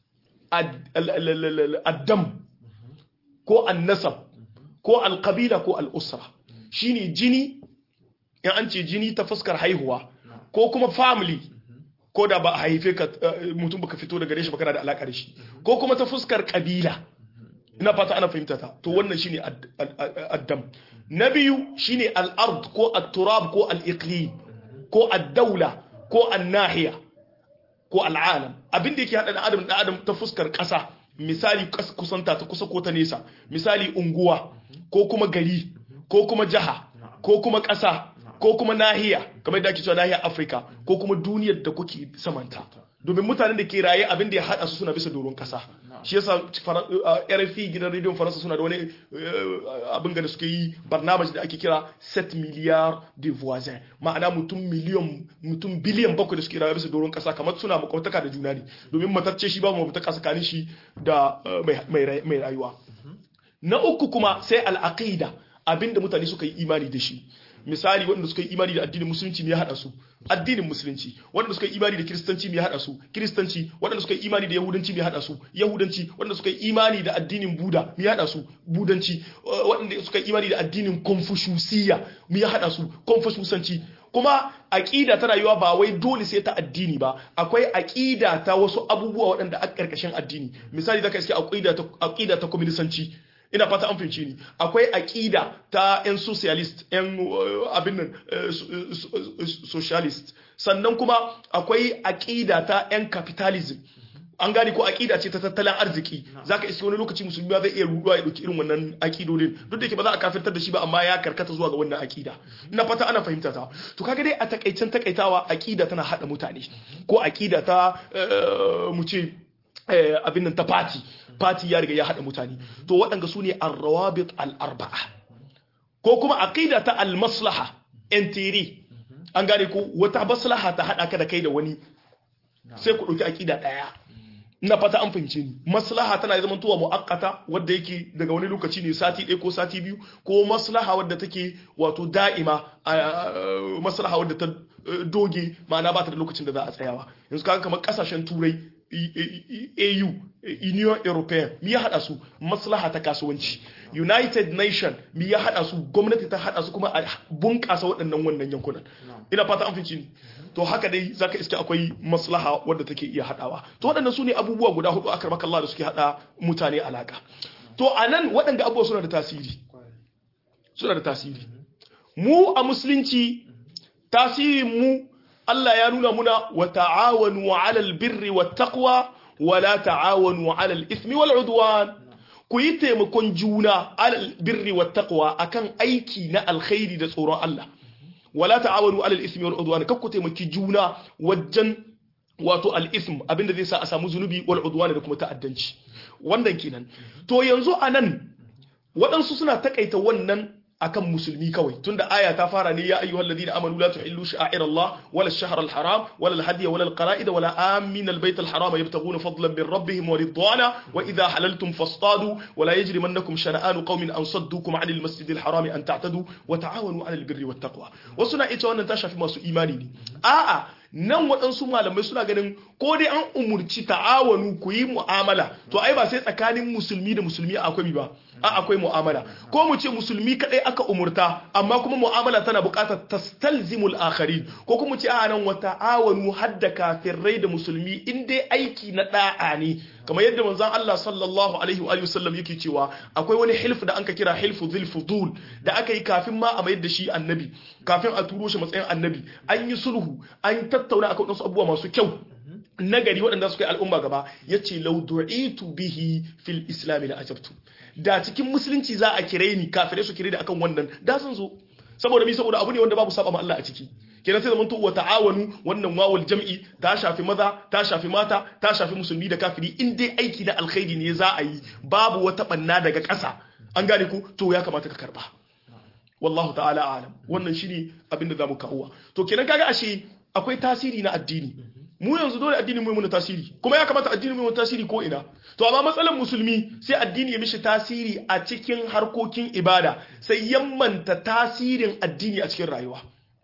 addam ko annasab ko alqabila ko al-usra shine jini in an ce jini ta fuskar haihuwa ko kuma family ko da ba a haife ka mutum baka fito daga shi ba kana da alaka da shi ko kuma ta fuskar kabila ina fata ana fahimta ta to wannan shine addam na biyu shine al-ard ko at-turab ko al-iqlim ko ad-dawla ko an-nahiya ko al-alam abin da yake hada da adam da adam ta fuskar kasa misali kusanta ta kusa ko ta nesa misali unguwa ko kuma gari ko kuma jaha ko kuma kasa ko kuma nahiya kamar da ake cewa nahiyar Afirka ko kuma duniyar da kuke samanta domin mutanen da ke raye abin da ya hada su suna bisa doron kasa shi yasa RFI gidan rediyon Faransa suna da wani abin da suke yi barnamaj da ake kira 7 miliyar de voisins ma'ana mutum miliyon mutum biliyan bakwai da suke raye bisa doron kasa kamar suna makwataka da juna ne domin matacce shi ba mu mutaka tsakanin shi da mai rayuwa na uku kuma sai al'aqida abinda mutane suka yi imani da shi misali waɗanda suka yi imani da addinin musulunci me ya haɗa su addinin musulunci waɗanda suka yi imani da kiristanci me ya haɗa su kiristanci waɗanda suka yi imani da yahudanci me ya haɗa su yahudanci waɗanda suka yi imani da addinin buda me ya haɗa su budanci waɗanda suka yi imani da addinin confuciusiyya me ya haɗa su confuciusanci kuma aƙida ta rayuwa ba wai dole sai ta addini ba akwai aƙida ta wasu abubuwa waɗanda a ƙarƙashin addini misali zaka iske aƙida ta aƙida ta communisanci ina fata an fahimci ni akwai aƙida ta 'yan socialist 'yan abin nan socialist sannan kuma akwai aƙida ta 'yan capitalism an gane ko aƙida ce ta tattalin arziki zaka iske wani lokaci musulmi zai iya ruduwa ya dauki irin wannan aƙidodin duk da yake ba za a kafirtar da shi ba amma ya karkata zuwa ga wannan aƙida ina fata ana fahimta ta to kaga dai a takaicen takaitawa aƙida tana hada mutane ko aƙida ta mu ce abin nan ta fati fati ya riga ya haɗa mutane to waɗanda su ne arrawabit al'arba'a ko kuma aqida ta al-maslaha entiri an gane ko wata maslaha ta haɗa ka da kai da wani sai ku ɗauki aqida ɗaya ina fata an fahimce ni maslaha tana zama tuwa mu'akkata wadda yake daga wani lokaci ne sati ɗaya ko sati biyu ko maslaha wadda take wato da'ima maslaha wadda ta doge ma'ana ba ta da lokacin da za a tsayawa yanzu kaga kamar kasashen turai AU Union European mi ya hada su maslaha ta kasuwanci United Nation mi ya hada su gwamnati ta hada su kuma a bunƙasa waɗannan wannan yankunan ina fata an fice ni to haka dai zaka iske akwai maslaha wadda take iya hadawa to waɗannan su ne abubuwa guda hudu akar Allah da suke hada mutane alaka to anan waɗanda abubuwa suna da tasiri suna da tasiri mu a musulunci tasirin mu Allah ya nuna muna wa ta'awanu 'alal birri wat taqwa wa la ta'awanu 'alal ithmi wal 'udwan ku yi taimakon juna 'alal birri wat taqwa akan aiki na alkhairi da tsoron Allah wa la ta'awanu 'alal ithmi wal 'udwan kar ku taimaki juna wajen wato al-ithm abinda zai sa a samu zunubi wal 'udwan da kuma ta'addanci wannan kenan to yanzu anan waɗansu suna takaita wannan akan musulmi kawai tunda aya ta fara ne ya ayyuhal ladina amanu la tuhillu sha'air Allah wala ash-shahr al-haram wala al-hadiy wala al-qala'id wala amin al-bayt al-haram yabtaghuna fadlan min rabbihim wa ridwana wa idha halaltum fastadu wala yajrimannakum shana'anu qaumin an saddukum 'an al-masjid al-haram an ta'tadu wa ta'awanu 'ala al-birri wat-taqwa wasu na ita wannan ta shafi masu imani ne a'a nan waɗansu malamai suna ganin ko dai an umurci ta'awanu ku yi mu'amala to ai ba sai tsakanin musulmi da musulmi akwai ba a akwai mu'amala ko mu ce musulmi kadai aka umurta amma kuma mu'amala tana buƙatar tastalzimul akharin ko kuma ce a nan wa ta'awanu hadda kafirai da musulmi in dai aiki na da'a ne kamar yadda manzon Allah sallallahu alaihi wa sallam yake cewa akwai wani hilf da anka kira hilfu dhil fudul da aka yi kafin ma a mayar da shi annabi kafin a turo shi matsayin annabi an yi sulhu an tattauna akan wasu abubuwa masu kyau nagari waɗanda suka yi al'umma gaba ya ce laudu'itu bihi fil islami na ajabtu da cikin musulunci za a kire ni kafirai su kire da akan wannan da sun zo saboda mi saboda abu ne wanda babu saba ma Allah a ciki kenan sai zamanto wa ta'awanu wannan wawul jam'i ta shafi maza ta shafi mata ta shafi musulmi da kafiri in dai aiki na alkhairi ne za a yi babu wata banna daga ƙasa an gane ku to ya kamata ka karba wallahu ta'ala alam wannan shine abin da zamu kawo to kenan kaga ashe akwai tasiri na addini mu yanzu dole addini mu muna tasiri kuma ya kamata addini mu tasiri ko ina to amma matsalar musulmi sai addini ya mishi tasiri a cikin harkokin ibada sai yammanta tasirin addini a cikin rayuwa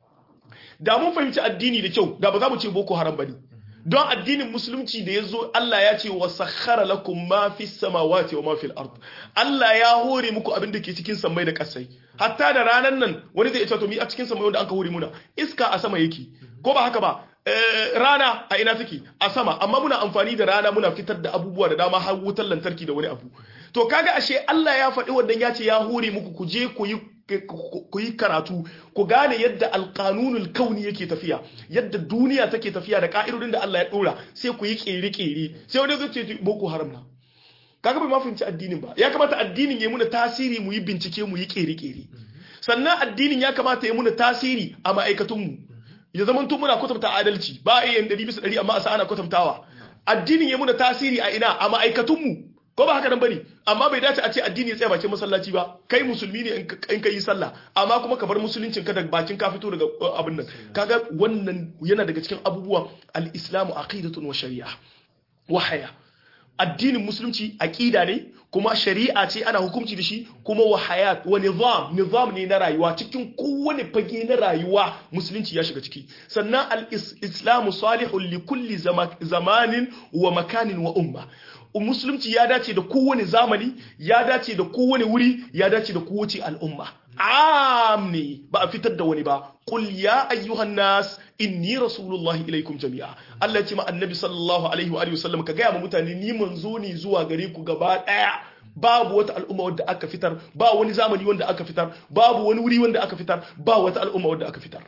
da mun fahimci addini da kyau da ba za mu ce boko haram bane don addinin musulunci da ya zo Allah ya ce wa sakhara lakum ma fi samawati wa ma fil ard Allah ya hore muku abin da ke cikin sammai da kasai hatta da ranan nan wani zai ce to mi a cikin sammai wanda anka hore muna iska a sama yake ko ba haka ba rana a ina take a sama amma muna amfani da rana muna fitar da abubuwa da dama har wutar lantarki da wani abu to kaga ashe Allah ya faɗi wannan ya ce ya hore muku ku je ku yi ku yi karatu ku gane yadda alkanunul kauni yake tafiya yadda duniya take tafiya da ka'idodin da Allah ya dora sai ku yi kere-kere sai wani zai ce boko haram na kaga bai ma fahimci addinin ba ya kamata addinin ya muna tasiri mu yi bincike mu yi kere-kere sannan addinin ya kamata ya muna tasiri a ma'aikatunmu ya zama tun muna kwatanta adalci ba a yin ɗari bisa ɗari amma a sa ana kwatantawa addinin ya muna tasiri a ina a ma'aikatunmu ko ba haka nan bane amma bai dace a ce addini ya tsaya bakin masallaci ba kai musulmi ne in ka yi sallah amma kuma ka bar musuluncin ka da bakin ka fito daga abin nan kaga wannan yana daga cikin abubuwan al-islamu aqidatun wa shari'a wa haya addinin musulunci aqida ne kuma shari'a ce ana hukunci da shi kuma wa hayat wa nizam nizam ne na rayuwa cikin kowane fage na rayuwa musulunci ya shiga ciki sannan al-islamu salihun li kulli zamanin wa makanin wa umma musulunci ya dace da kowane zamani ya dace da kowane wuri ya dace da kowace al'umma am ne ba a fitar da wani ba qul ya ayyuhan nas inni rasulullahi ilaikum jami'a Allah ya ce ma annabi sallallahu alaihi wa alihi wasallam ka ga ma mutane ni manzo ne zuwa gare ku gaba daya babu wata al'umma wadda aka fitar ba wani zamani wanda aka fitar babu wani wuri wanda aka fitar ba wata al'umma wadda aka fitar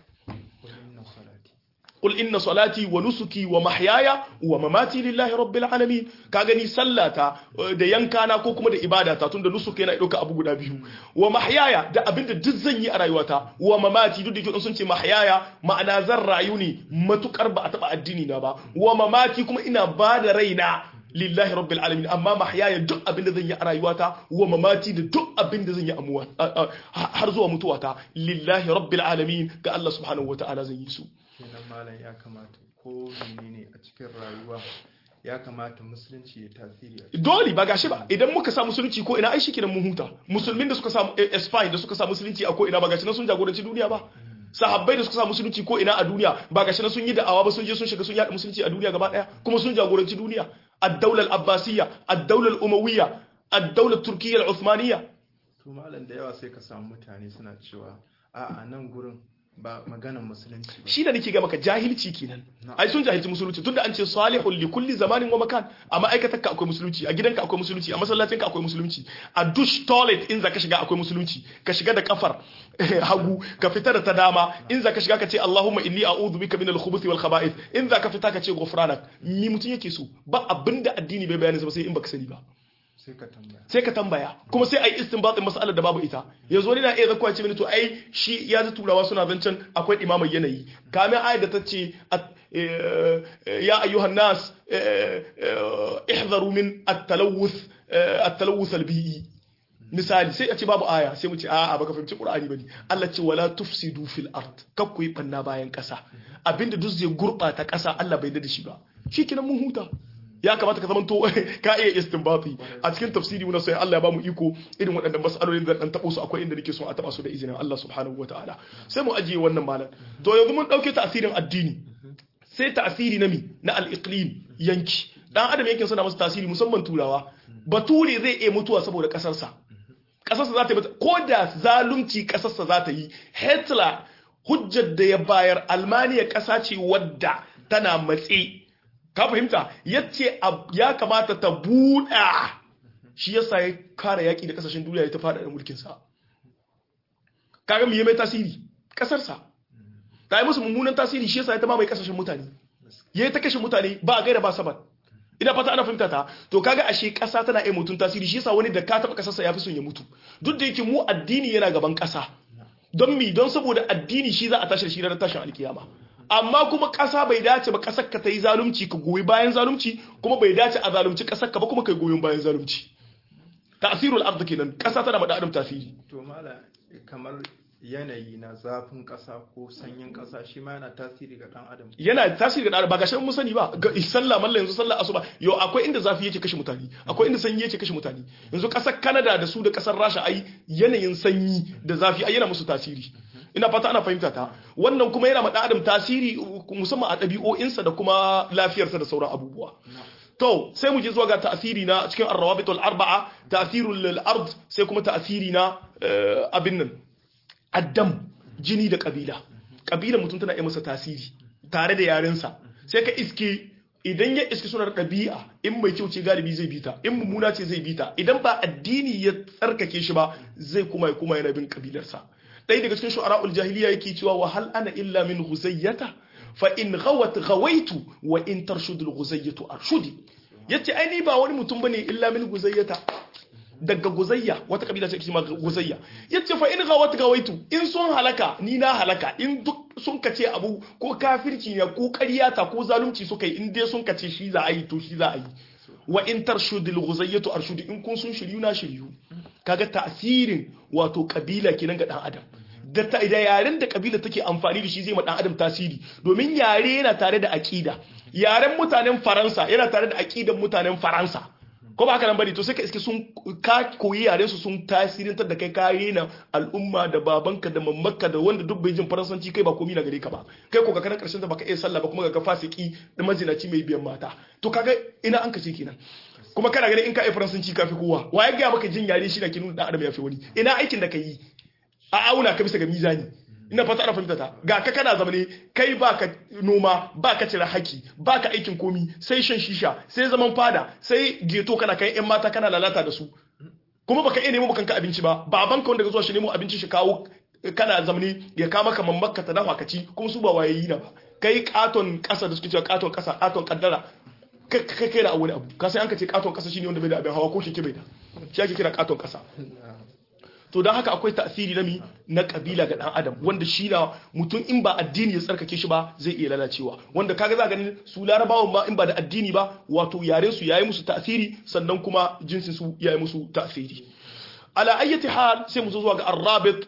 قل إن صلاتي ونسكي ومحياي ومماتي لله رب العالمين كاغني sallata da yankana ko kuma da ibadata tunda nusuki yana dauka abu guda biyu wa mahyaya da abinda duk zan yi a rayuwata wa mamati duk da yake sun ce mahyaya ma'ana zan rayu ne matukar ba a taba addini na ba wa mamati kuma ina ba da raina lillahi rabbil alamin amma mahyaya duk abinda zan yi a rayuwata wa mamati da duk abinda zan yi amuwa har zuwa mutuwata lillahi rabbil alamin ga Allah subhanahu wataala zan yi su kenan malam ya kamata ko menene a cikin rayuwa ya kamata musulunci ya tasiri a dole ba gashi ba idan muka sa musulunci ko ina ai shikenan mun huta musulmin da suka samu Spain da suka sa musulunci a ko ina ba gashi na sun jagoranci duniya ba sahabbai da suka sa musulunci ko ina a duniya ba gashi na sun yi da'awa ba sun je sun shiga sun yada musulunci a duniya gaba daya kuma sun jagoranci duniya ad-dawla al-abbasiyya ad-dawla al-umawiyya ad-dawla turkiyya al-uthmaniyya to malam da yawa sai ka samu mutane suna cewa a'a nan gurin ba maganan musulunci ba shi da nake ga maka jahilci kenan ai sun jahilci musulunci tunda an ce salihul li kulli zamanin wa makan a ma'aikatar ka akwai musulunci a gidanka akwai musulunci a masallacin ka akwai musulunci a dush toilet in zaka shiga akwai musulunci ka shiga da kafar hagu ka fita da ta dama in zaka shiga ka ce Allahumma inni a'udhu bika minal khubuthi wal khaba'ith in zaka fita ka ce ghufranak ni mutun yake so ba abinda addini bai bayani sai in baka sani ba sai ka tambaya sai ka tambaya kuma sai a yi istinbatin mas'alar da babu ita yanzu wani na iya zakuwa ce mini to ai shi ya ji turawa suna zancen akwai imamar yanayi kamin ayat da ta ce ya ayyuhan nas ihzaru min at-talawuth at-talawuth al-bi'i misali sai a ce babu aya sai mu ce a'a baka fahimci qur'ani bane Allah ce wala tufsidu fil ard kak ku yi banna bayan kasa abinda duk zai gurbata kasa Allah bai da shi ba shikenan mun huta ya kamata ka zamanto ka iya istinbati a cikin tafsiri muna sai Allah ya bamu iko irin waɗannan mas'alolin da dan tabo su akwai inda nake so a taba su da izinin Allah subhanahu wataala sai mu ajiye wannan malam to yanzu mun dauke ta'asirin addini sai ta'asiri na mi na al-iqlim yanki dan adam yankin suna masa tasiri musamman turawa bature zai iya mutuwa saboda kasarsa kasarsa za ta yi ko da zalunci kasarsa za ta yi Hitler hujjar da ya bayar Almaniya kasa ce wadda tana matse ka fahimta yace ya kamata ta buɗa shi yasa ya kare yaƙi da ƙasashen duniya ya ta faɗa da mulkinsa kaga mu yi mai tasiri ƙasarsa ta yi musu mummunan tasiri shi yasa ya ta mamaye ƙasashen mutane ya yi ta kashe mutane ba a gaira ba saban ina fata ana fahimta ta to kaga ashe ƙasa tana iya mutum tasiri shi yasa wani da ka taɓa ƙasarsa ya fi son ya mutu duk da yake mu addini yana gaban ƙasa don mi don saboda addini shi za a tashi da shi ranar tashin alkiyama amma kuma ƙasa bai dace ba ƙasar ka ta yi zalunci ka goyi bayan zalunci kuma bai dace a zalunci ƙasar ka ba kuma kai goyon bayan zalunci tasirul ard kenan ƙasa tana da adam tasiri to mala kamar yanayi na zafin ƙasa ko sanyin ƙasa shi ma yana tasiri ga dan adam yana tasiri ga dan ba gashin mun sani ba ga sallah mallan yanzu sallah asuba yo akwai inda zafi yake kashe mutane akwai inda sanyi yake kashe mutane yanzu ƙasar Canada da su da ƙasar Rasha ai yanayin sanyi da zafi ai yana musu tasiri ina fata ana fahimta ta wannan kuma yana ma adam tasiri musamman a ɗabi'o'insa da kuma lafiyarsa da sauran abubuwa to sai mu je zuwa ga ta'asiri na cikin ar-rawabit al-arba'a ta'sirul ard sai kuma ta'asiri na abin nan addam jini da kabila kabila mutum tana iya masa tasiri tare da yarensa sai ka iske idan ya iske suna ɗabi'a in mai kyau ce galibi zai bita in mummuna ce zai bita idan ba addini ya tsarkake shi ba zai kuma kuma yana bin kabilarsa ɗaya daga cikin shu'ara'ul jahiliya yake cewa wa hal ana illa min ghuzayyata fa in ghawat ghawaitu wa in tarshudul ghuzayyatu arshudi yace ai ni ba wani mutum bane illa min ghuzayyata daga guzayya wata kabila ce kima guzayya yace fa in ghawat ghawaitu in sun halaka ni na halaka in duk sun kace abu ko kafirci ne ko ƙaryata ko zalunci suka yi in dai sun kace shi za a yi to shi za a yi wa in tarshudul ghuzayyatu arshudi in kun sun shiryu na shiryu kaga ta'sirin wato kabila kenan ga dan adam da da yaren da kabila take amfani da shi zai ma dan adam tasiri domin yare yana tare da aqida yaren mutanen faransa yana tare da aqidan mutanen faransa ko ba haka nan bane to sai ka iske sun ka koyi yaren su sun tasirintar da kai ka na al'umma da babanka da mamaka da wanda duk bai jin faransanci kai ba komai na gare ka ba kai ko ka kana karshen da baka iya sallah ba kuma ga fasiki da mazinaci mai biyan mata to kaga ina an kace kenan kuma kana ganin in ka yi faransanci ka fi kowa wa ya gaya maka jin yare shi na ke nuna dan adam ya fi wani ina aikin da ka yi a auna ka bisa ga mizani ina fata ana fahimta ta ga ka kana zamane kai baka noma baka cire haki baka aikin komi sai shan shisha sai zaman fada sai geto kana kai yan mata kana lalata da su kuma baka iya nemo kanka abinci ba babanka wanda ka zuwa shi nemo abinci shi kawo kana zamane ya kama ka mamaka ta dafa ka ci kuma su ba wayayi na ba kai katon kasa da suke cewa katon kasa katon kaddara kai kai da wani abu ka sai an ka ce katon kasa shine wanda bai da abin hawa ko shi ke bai da shi ake kira katon kasa to don haka akwai tasiri na mi na kabila ga dan adam wanda shi na mutum in ba addini ya tsarkake shi ba zai iya lalacewa wanda kaga za ganin su larabawan ma in ba da addini ba wato yaren su yayi musu tasiri sannan kuma jinsin su yayi musu tasiri ala ayyati hal sai mu zo zuwa ga arrabit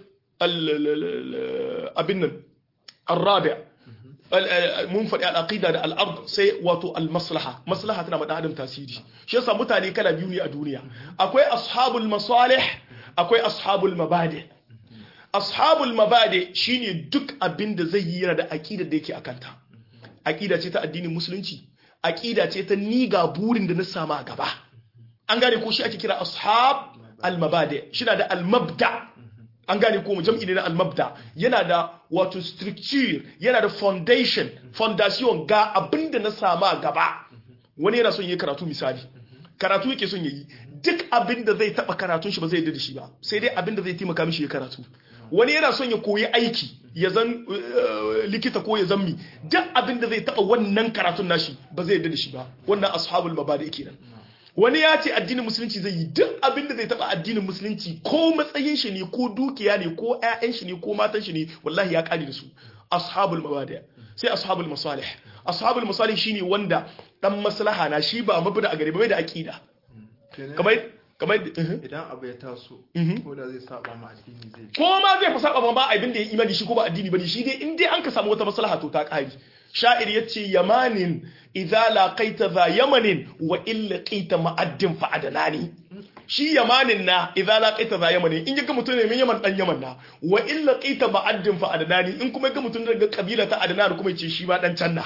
abin nan arrabi mun faɗi al'aqida da al'ard sai wato al-maslaha maslaha tana da adam tasiri shi yasa mutane kala biyu ne a duniya akwai ashabul masalih akwai ashabul mabadi ashabul mabade shine duk abin da zai yi yana da aqida da yake akanta aqida ce ta addinin musulunci aqida ce ta ni ga burin da na sama a gaba an gane ko shi ake kira ashab al mabade shi na da al mabda an gane ko jam'i ne na al mabda yana da wato structure yana da foundation foundation ga abin da na sama a gaba wani yana son yi karatu misali karatu yake son yayi duk abin da zai taba karatun shi ba zai yarda da shi ba sai dai abin da zai taimaka mishi ya karatu wani yana son ya koyi aiki ya zan likita ko ya zan mi duk abin da zai taba wannan karatun nashi ba zai yarda da shi ba wannan ashabul mabadi kenan wani ya ce addinin musulunci zai yi duk abin da zai taba addinin musulunci ko matsayin shi ne ko dukiya ne ko ƴaƴan shi ne ko matan shi ne wallahi ya kare da su ashabul mabadi sai ashabul masalih ashabul masalih shine wanda dan maslaha na shi ba mabda a gare ba bai da aqida kamar kamar idan abu ya taso ko da zai saba ma addini zai ko ma zai fi saba ba abin da ya imani shi ko ba addini bane shi dai in dai an ka samu wata maslaha to ta kari sha'ir yace yamanin idza laqaita za yamanin wa illa qita ma'addin fa adanani shi yamanin na idza laqaita za yamanin in ga mutum ne min yaman dan yaman na wa illa qita ma'addin fa adanani in kuma ga mutum daga kabila ta adanani kuma yace shi ba dan can na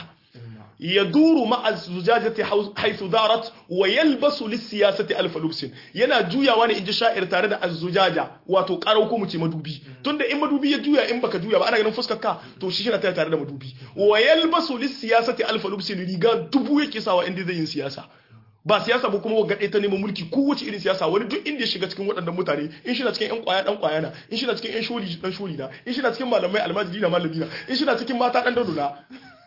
يدور مع الزجاجة حيث دارت ويلبس للسياسة ألف لبس yana juyawa ne inji sha'ir tare da azzujaja wato karau ko mu ce madubi tunda in madubi ya juya in baka juya ba ana ganin fuskar ka to shi yana tare da madubi wa yalbasu lissiyasati alfa lubsin riga dubu yake sawa inda zai yin siyasa ba siyasa ba kuma ga ta neman mulki kowace irin siyasa wani duk inda ya shiga cikin waɗannan mutane in shi na cikin yan kwaya dan kwaya na in shi na cikin yan sholi dan sholi na in shi na cikin malamai almajiri na malami na in shi na cikin mata dan dado na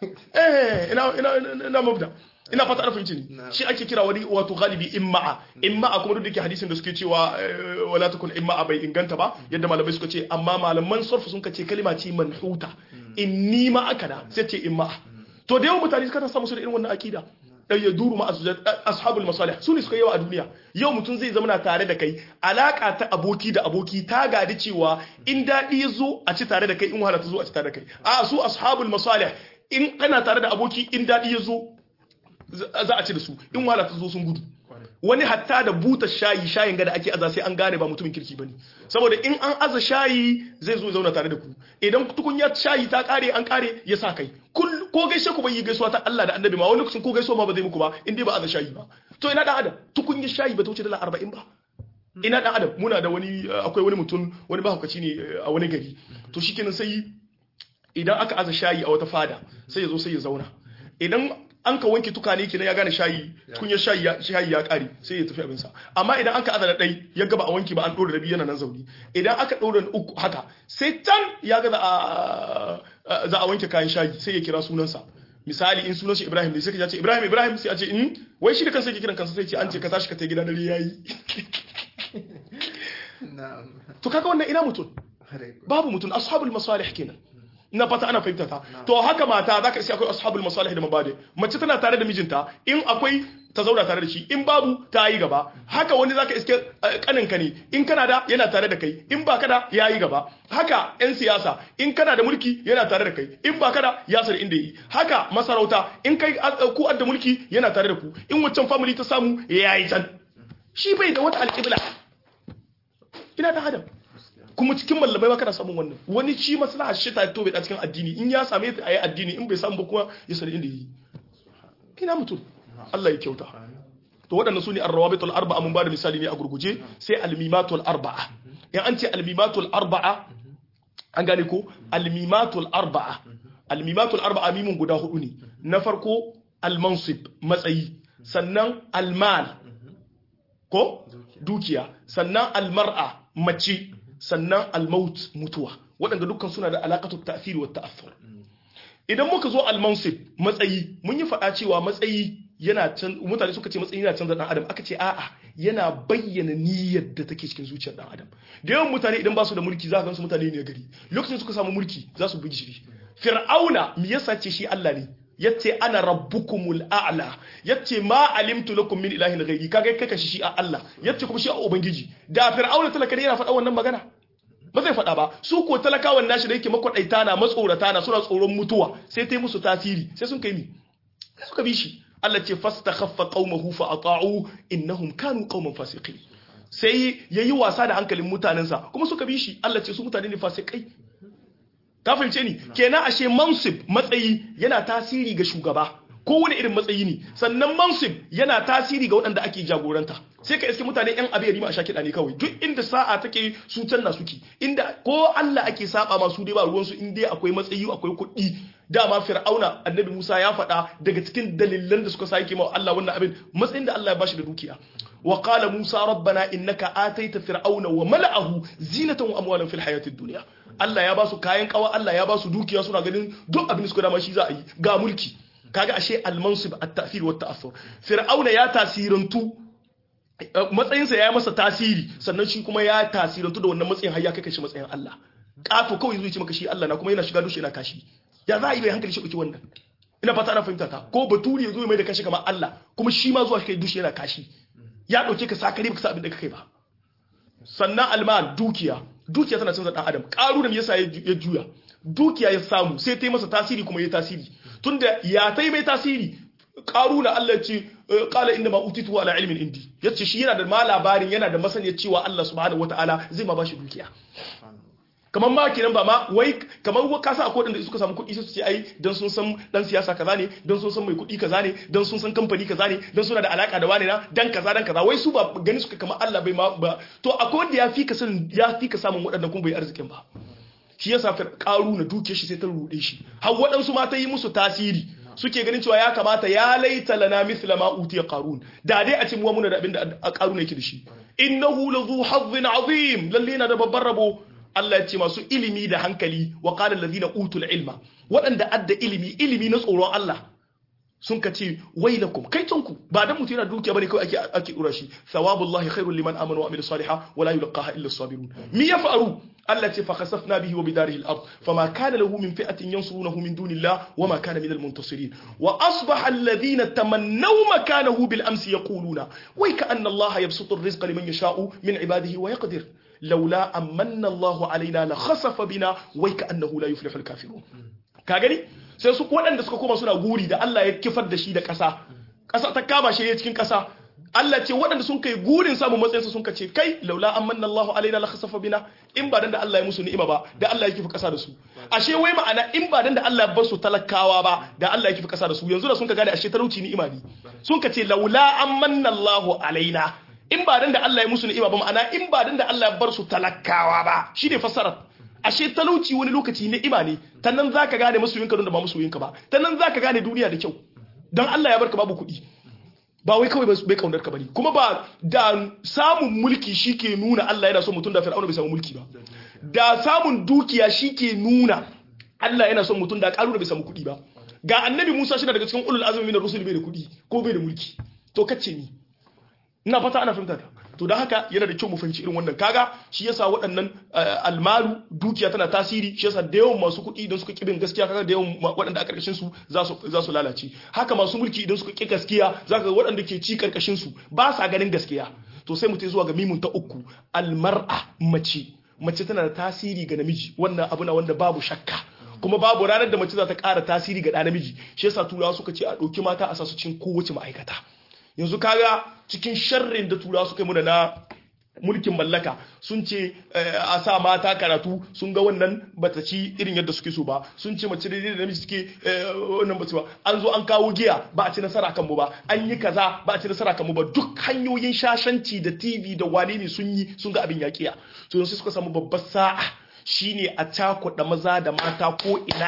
eh ina ina ina mabda ina fata arfin ci shi ake kira wani wato galibi imma'a imma'a kuma duk da ke hadisin da suke cewa wala takun imma'a bai inganta ba yadda malamai suka ce amma malaman sarfu sun ce kalima ce manhuta inni ma akada sai ce imma'a to da yawan mutane suka samu su da irin wannan akida dan ya duru ma ashabul masalih su ne suka yawa a duniya yau mutum zai zama tare da kai alaka ta aboki da aboki ta gadi cewa in daɗi ya zo a ci tare da kai in wahala ta zo a ci tare da kai a su ashabul masalih in kana tare da aboki in daɗi ya zo za a ci da su in wahala ta zo sun gudu wani hatta da buta shayi shayin gada ake aza sai an gane ba mutumin kirki bane saboda in an aza shayi zai zo zauna tare da ku idan tukunya shayi ta kare an kare ya sa kai ko gaishe ku bai yi gaisuwa ta Allah da Annabi ma wani lokacin ko gaisuwa ma ba zai muku ba in dai ba aza shayi ba to ina dan adam tukunya shayi ba ta wuce dala 40 ba ina dan adam muna da wani akwai wani mutum wani bahaukaci ne a wani gari to shikenan sai idan aka aza shayi a wata fada sai ya zo sai ya zauna idan an ka wanke tukane kenan ya gane shayi tukunyar shayi ya shayi ya kare sai ya tafi abin sa amma idan aka azana dai ya gaba a wanke ba an dora rabi yana nan zauni idan aka dora uku haka sai can ya ga za a wanke kayan shayi sai ya kira sunansa misali in sunan shi Ibrahim ne sai ka ce Ibrahim Ibrahim sai a ce in wai shi da kansa yake kiran kansa sai ce an ce ka tashi ka tai gida dare yayi to kaga wannan ina mutum babu mutum ashabul masalih kenan na fata ana fahimta ta to haka mata zaka iske akwai ashabul masalih da mabade mace tana tare da mijinta in akwai ta zauna tare da shi in babu ta yi gaba haka wani zaka iske kaninka ne in kana da yana tare da kai in ba da ya yi gaba haka yan siyasa in kana da mulki yana tare da kai in ba da ya sar inda yi haka masarauta in kai ku da mulki yana tare da ku in waccan family ta samu ya yi can shi bai da wata alƙibla ina da adam kuma cikin mallamai ba kana samun wannan wani shi maslaha shi ta to bai da cikin addini in ya same ta ayi addini in bai samu ba kuma ya sani inda yi ina mutum Allah ya kyauta to waɗannan su ne arrawabitul arba'a mun bada misali ne a gurguje sai almimatul arba'a in an ce almimatul arba'a an gane ko almimatul arba'a almimatul arba'a mimun guda hudu ne na farko almansib matsayi sannan almal ko dukiya sannan almar'a mace sannan almaut mutuwa waɗanda dukkan suna da alaƙatu ta'thiri wa ta'athur idan muka zo almansib matsayi mun yi faɗa cewa matsayi yana can mutane suka ce matsayi yana canza dan adam aka ce a'a yana bayyana niyyar da take cikin zuciyar dan adam da yawan mutane idan ba su da mulki za ka gansu mutane ne gari lokacin suka samu mulki za su bugi shiri fir'auna me yasa ce shi Allah ne yace ana rabbukumul a'la yace ma alimtu lakum min ilahin ghairi kaga kai kashi shi a Allah yace kuma shi a ubangiji da fir'auna talaka yana faɗa wannan magana ba zai faɗa ba su ko talakawan nashi da yake makwadaita na matsorata na suna tsoron mutuwa sai ta yi musu tasiri sai sun kai mi sai suka bi shi Allah ce fastakhaffa qaumahu fa ata'u innahum kanu qauman fasiqin sai yayi wasa da hankalin mutanensa kuma suka bi shi Allah ce su mutane ne fasikai ka fahimce ni kenan ashe mansib matsayi yana tasiri ga shugaba kowane irin matsayi ne sannan mansib yana tasiri ga waɗanda ake jagoranta sai ka iske mutane yan abin rima a sha kiɗa ne kawai duk inda sa'a take su can na suke inda ko Allah ake saba masu dai ba ruwansu in dai akwai matsayi akwai kuɗi dama fir'auna annabi Musa ya faɗa daga cikin dalilan da suka sake ma Allah wannan abin matsayin da Allah ya bashi da dukiya wa qala Musa rabbana innaka ataita fir'auna wa mala'ahu zinatan wa amwalan fil hayatid dunya Allah ya ba su kayan kawa Allah ya ba su dukiya suna ganin duk abin da suka dama shi za a yi ga mulki kaga ashe al-mansib at-ta'thir wa at-ta'assur fir'auna ya tasirantu matsayinsa ya yi masa tasiri sannan shi kuma ya tasirantu da wannan matsayin har ya kai shi matsayin Allah kato kawai zai ce maka shi Allah na kuma yana shiga dushe yana kashi ya za a yi bai hankali shi ɗauki wannan ina fata ana fahimta ta ko baturi ya zo mai da kashi kamar Allah kuma shi ma zuwa shi kai dushe yana kashi ya ɗauke ka sakare baka sa abin da ka kai ba sannan alma dukiya dukiya tana canza dan adam karu da yasa ya juya dukiya ya samu sai ta yi masa tasiri kuma ya tasiri tunda ya ta yi mai tasiri karu na Allah ce kala inda ma utitu ala ilmin indi yace shi yana da ma labarin yana da masaniya cewa Allah subhanahu wataala zai ma bashi dukiya kamar ma kenan ba ma wai kamar ka sa akwai da suka samu kuɗi sai su ce ai dan sun san dan siyasa kaza ne dan sun san mai kuɗi kaza ne dan sun san kamfani kaza ne dan suna da alaka da wani na dan kaza dan kaza wai su ba gani suka kamar Allah bai ma ba to akwai wanda ya fi ka sanin ya fi ka samun waɗannan kuma bai arzikin ba shi yasa karu na duke shi sai ta rude shi har waɗansu ma ta yi musu tasiri suke ganin cewa ya kamata ya laita lana mithla ma utiya qarun da dai a ce mu muna da abin da qarun yake da shi innahu lazu hazzin azim lalle na da babban rabo Allah ya ce masu ilimi da hankali wa qala allazina utul ilma waɗanda adda ilimi ilimi na tsoron Allah sun ka ce wailakum kai tonku ba dan mutum yana dukiya bane kawai ake ake dura shi thawabullahi khairul liman amana wa amila salihan wa la yulqaha illa as-sabirun mi yafaru Allah ce fa khasafna bihi wa bidarihi al-ard fama kana lahu min fi'atin yansurunahu min dunillah wa ma kana min al-muntasirin wa asbaha alladhina tamannaw makanahu bil amsi yaquluna wa ka anna Allah yabsutu ar-rizqa liman yasha'u min ibadihi wa yaqdir laula amanna Allah alaina la khasafa bina wa ka annahu la yuflihu al-kafirun ka gani sai su waɗanda suka koma suna guri da Allah ya kifar da shi da ƙasa ƙasa ta kama shi cikin ƙasa Allah ce waɗanda sun kai gurin samun matsayinsa sun ce kai laula amanna Allahu alaina la khasafa bina in ba dan da Allah ya musu ni'ima ba da Allah ya kifa ƙasa da su ashe wai ma'ana in ba dan da Allah ya bar su talakawa ba da Allah ya kifa ƙasa da su yanzu da sun ka gane ashe talauci ni'ima ne sun ka ce laula amanna Allahu alaina in ba dan da Allah ya musu ni'ima ba ma'ana in ba dan da Allah ya bar su talakawa ba shine fassarar ashe talauci wani lokaci ni'ima ne ta nan za ka gane masoyinka don da ba masoyinka ba ta nan za ka gane duniya da kyau don Allah ya barka babu kuɗi ba wai kawai bai kaunar ka bane kuma ba da samun mulki shike nuna Allah yana so mutum da fir'auna bai samu mulki ba da samun dukiya shike nuna Allah yana son mutum da karuna bai samu kuɗi ba ga annabi Musa shi daga cikin ulul azmi min rusul bai da kuɗi ko bai da mulki to kace ni ina fata ana fahimta ta to da haka yana da kyau mu fahimci irin wannan kaga shi yasa waɗannan almalu dukiya tana tasiri shi yasa da yawan masu kuɗi idan suka kibin gaskiya kaga da yawan waɗanda a karkashin su za su za su lalace haka masu mulki idan suka ki gaskiya zaka ga waɗanda ke ci karkashin su ba sa ganin gaskiya to sai mu tai zuwa ga mimun ta uku almar'a mace mace tana da tasiri ga namiji wannan abu na wanda babu shakka kuma babu ranar da mace za ta ƙara tasiri ga ɗa namiji shi yasa turawa suka ce a ɗauki mata a sa su cikin kowace ma'aikata yanzu kaga cikin sharrin da turawa suka yi muna na mulkin mallaka sun ce a sa mata karatu sun ga wannan bata ci irin yadda suke so ba sun ce mace daidai da namiji suke wannan ba ba an zo an kawo giya ba a ci nasara kan mu ba an yi kaza ba a ci nasara kan mu ba duk hanyoyin shashanci da tv da wane ne sun yi sun ga abin yaƙiya to yanzu suka samu babbar sa'a shine a cakuɗa maza da mata ko ina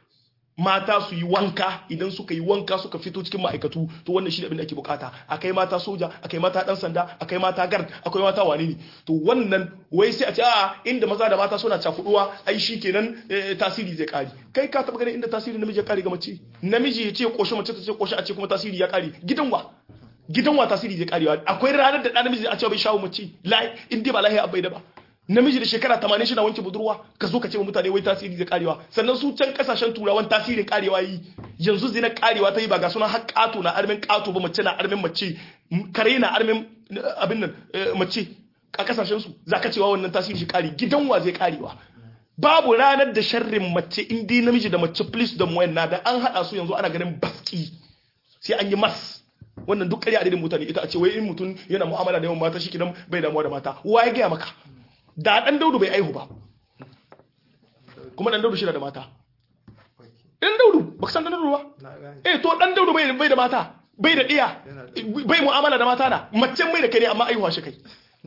mata su yi wanka idan suka yi wanka suka fito cikin ma'aikatu to wannan shi abin da ake bukata akai mata soja akai mata dan sanda akai mata gard akwai mata wane ne to wannan wai sai a ce a inda maza da mata suna cakuduwa ai shi kenan tasiri zai kare kai ka taba ganin inda tasiri namiji ya kare ga mace namiji ya ce koshi mace ta ce koshi a ce kuma tasiri ya kare gidan wa gidan wa tasiri zai karewa akwai ranar da dan namiji a ce bai shawo mace lai in dai ba lahi abai da ba namiji da shekara 80 shi na wanke budurwa ka zo ka ce wa mutane wai tasiri zai karewa sannan su can kasashen turawan tasirin karewa yi yanzu zina karewa ta yi ba ga suna har kato na armin kato ba mace na armin mace kare na armin abin nan mace a kasashen su za ka cewa wannan tasiri shi kare gidan wa zai karewa babu ranar da sharrin mace in dai namiji da mace please da muwayan na da an hada su yanzu ana ganin baski sai an yi mas wannan duk ƙarya adadin mutane ita a ce wai in mutum yana mu'amala da yawan mata shi kidan bai damuwa da mata wa ya gaya maka da dan daudu bai aihu ba kuma dan daudu shi da mata dan daudu baka san dan daudu ba eh to dan daudu bai bai da mata bai da iya bai mu'amala da mata na macen mai da kai ne amma aihuwa shi kai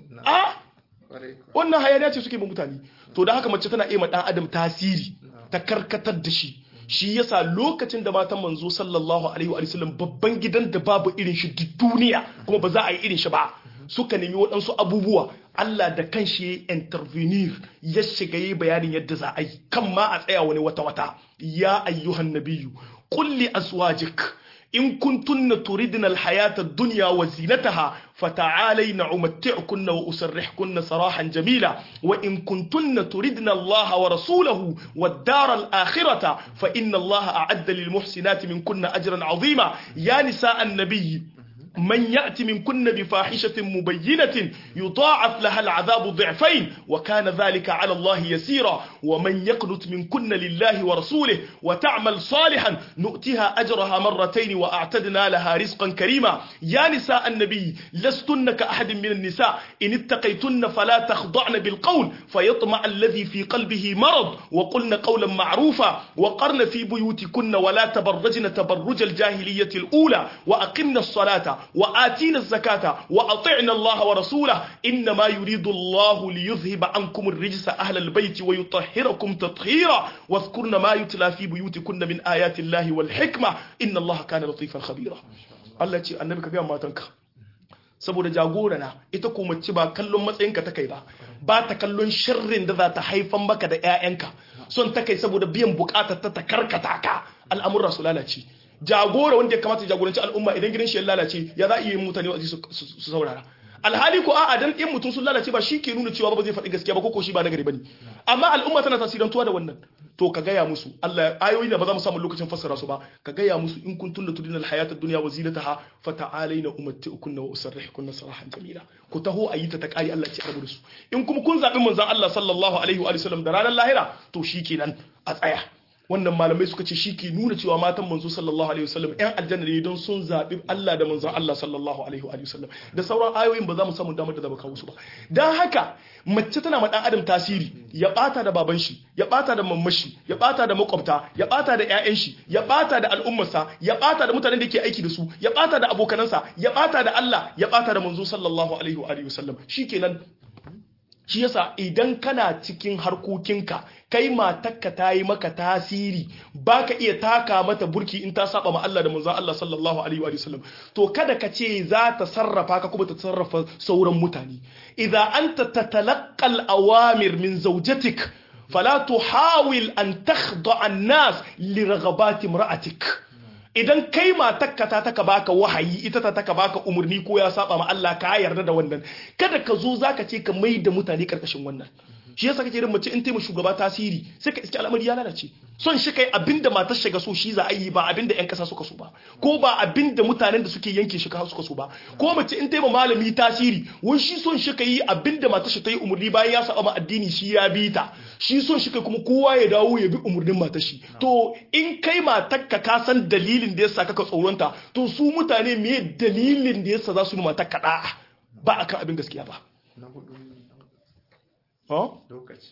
a wannan hayaniya ce suke ba mutane to da haka mace tana iya ma dan adam tasiri ta karkatar da shi shi yasa lokacin da matan manzo sallallahu alaihi wa sallam babban gidan da babu irin shi duk duniya kuma ba za a yi irin shi ba suka nemi waɗansu abubuwa Allah da kanshi ya intervenir ya shiga yi bayanin yadda za a yi kan ma a tsaya wani wata wata ya ayyuhan nabiyyu kulli azwajik in kuntunna turidna alhayata ad-dunya wa zinataha fata'alayna umatti'kunna wa usarrihkunna sarahan jamila wa in kuntunna turidna Allah wa rasulahu wad-dar al-akhirata fa inna Allah a'adda lil muhsinati minkunna ajran 'azima ya nisa an-nabiy من يأتي منكن بفاحشة مبينة يضاعف لها العذاب ضعفين وكان ذلك على الله يسيرا ومن يقنت منكن لله ورسوله وتعمل صالحا نؤتها أجرها مرتين وأعتدنا لها رزقا كريما يا نساء النبي لستن كأحد من النساء إن اتقيتن فلا تخضعن بالقول فيطمع الذي في قلبه مرض وقلن قولا معروفا وقرن في بيوتكن ولا تبرجن تبرج الجاهلية الأولى وأقمن الصلاة وآتينا الزكاة وأطعنا الله ورسوله إنما يريد الله ليذهب عنكم الرجس أهل البيت ويطهركم تطهيرا واذكرن ما يتلى في بيوتكن من آيات الله والحكمة إن الله كان لطيفا خبيرا الله يقول النبي كبير ما تنكر saboda jagora na ita ko mace ba kallon matsayinka ta kai ba ba ta kallon sharrin da za ta haifan maka da 'ya'yanka son ta kai saboda biyan bukatar ta ta karkata ka al'amuran su lalace jagora wanda ya kamata ya jagoranci al'umma idan gidan shi ya lalace ya za a iya mutane wa su saurara alhali ko a'a dan in mutum sun lalace ba shi ke nuna cewa ba zai faɗi gaskiya ba ko shi ba nagari bane amma al'umma tana tasirantuwa da wannan to ka gaya musu Allah ayoyi da ba za mu samu lokacin fassara su ba ka gaya musu in kuntum la tudina alhayata ad-dunya wa zinataha fata'alaina umatti'ukunna wa usarrihukunna sarahan jamila ku taho ayita ta kari Allah ya rabu da su in kuma kun zabi manzon Allah sallallahu alaihi wa sallam da ranar lahira to shikenan a tsaya wannan malamai suka ce shi ke nuna cewa matan manzo sallallahu alaihi wasallam yan aljanna ne don sun zaɓi Allah da manzon Allah sallallahu alaihi wasallam da sauran ayoyin ba za mu samu damar da zaba kawo su ba dan haka mace tana ma dan adam tasiri ya bata da baban shi ya bata da mamman shi ya bata da makwabta ya bata da ƴaƴan shi ya bata da al'ummarsa ya bata da mutanen da ke aiki da su ya bata da abokanansa ya bata da Allah ya bata da manzo sallallahu alaihi wa alihi wasallam shikenan shi yasa idan kana cikin harkokinka kai matakka ta yi maka tasiri baka iya taka mata burki in ta saba ma Allah da manzon Allah sallallahu alaihi wa sallam to kada ka ce za ta sarrafa ka kuma ta sarrafa sauran mutane idza anta tatalaqqa al-awamir min zawjatik fala tuhawil an takhda an-nas li raghabati imra'atik idan kai matakka ta taka baka wahayi ita ta taka baka umarni ko ya saba ma Allah ka yarda da wannan kada ka zo zaka ce ka mai da mutane karkashin wannan shi yasa kake irin mace in taimaka shugaba tasiri sai ka iske al'amari ya lalace son shi kai abinda matar shiga so shi za a yi ba abinda yan kasa suka so ba ko ba abinda mutanen da suke yanke shi suka so ba ko mace in taimaka malami tasiri wani shi son shi kai abinda matar shi ta yi umarni bayan ya saba ma addini shi ya bi ta shi son shi kai kuma kowa ya dawo ya bi umarnin matar shi to in kai matar ka ka san dalilin da yasa kaka tsoronta to su mutane me dalilin da yasa za su yi matar ka da'a ba akan abin gaskiya ba lokaci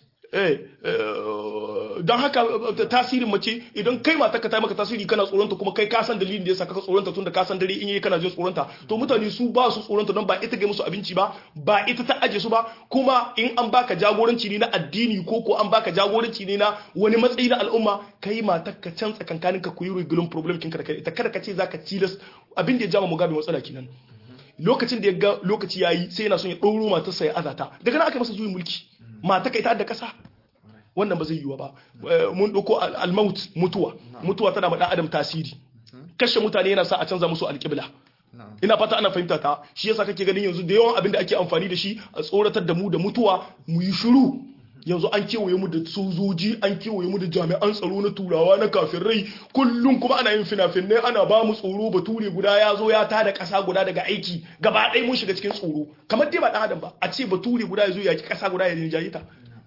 don haka tasirin mace idan kai mata ka ta maka tasiri kana tsoronta kuma kai kasan dalilin da yasa kaka tsoronta tunda kasan dare in yi kana jin tsoronta to mutane su ba su tsoronta don ba ita ga musu abinci ba ba ita ta aje su ba kuma in an baka jagoranci ne na addini ko ko an baka jagoranci ne na wani matsayi na al'umma kai mata ka can tsakankanin ka ku yi regular problem kinka da kai ita kada ka ce zaka tilas abin da ya jama mugabe matsala kenan lokacin da ya ga lokaci yayi sai yana son ya ɗauro matarsa ya azata daga nan aka masa juyin mulki mata kai ta da kasa wannan ba zai yiwa ba mun ɗauko almaut mutuwa mutuwa tana ma ɗan adam tasiri kashe mutane yana sa a canza musu alƙibla ina fata ana fahimta ta shi yasa kake ganin yanzu da yawan abin da ake amfani da shi a tsoratar da mu da mutuwa mu yi shiru yanzu an kewaye mu da sojoji an kewaye mu da jami'an tsaro na turawa na kafirai kullum kuma ana yin fina-finai ana ba mu tsoro bature guda ya zo ya tada ƙasa guda daga aiki gaba ɗaya mun shiga cikin tsoro kamar dai ba ɗan adam ba a ce bature guda ya zo ya ki ƙasa guda ya rinjaye ta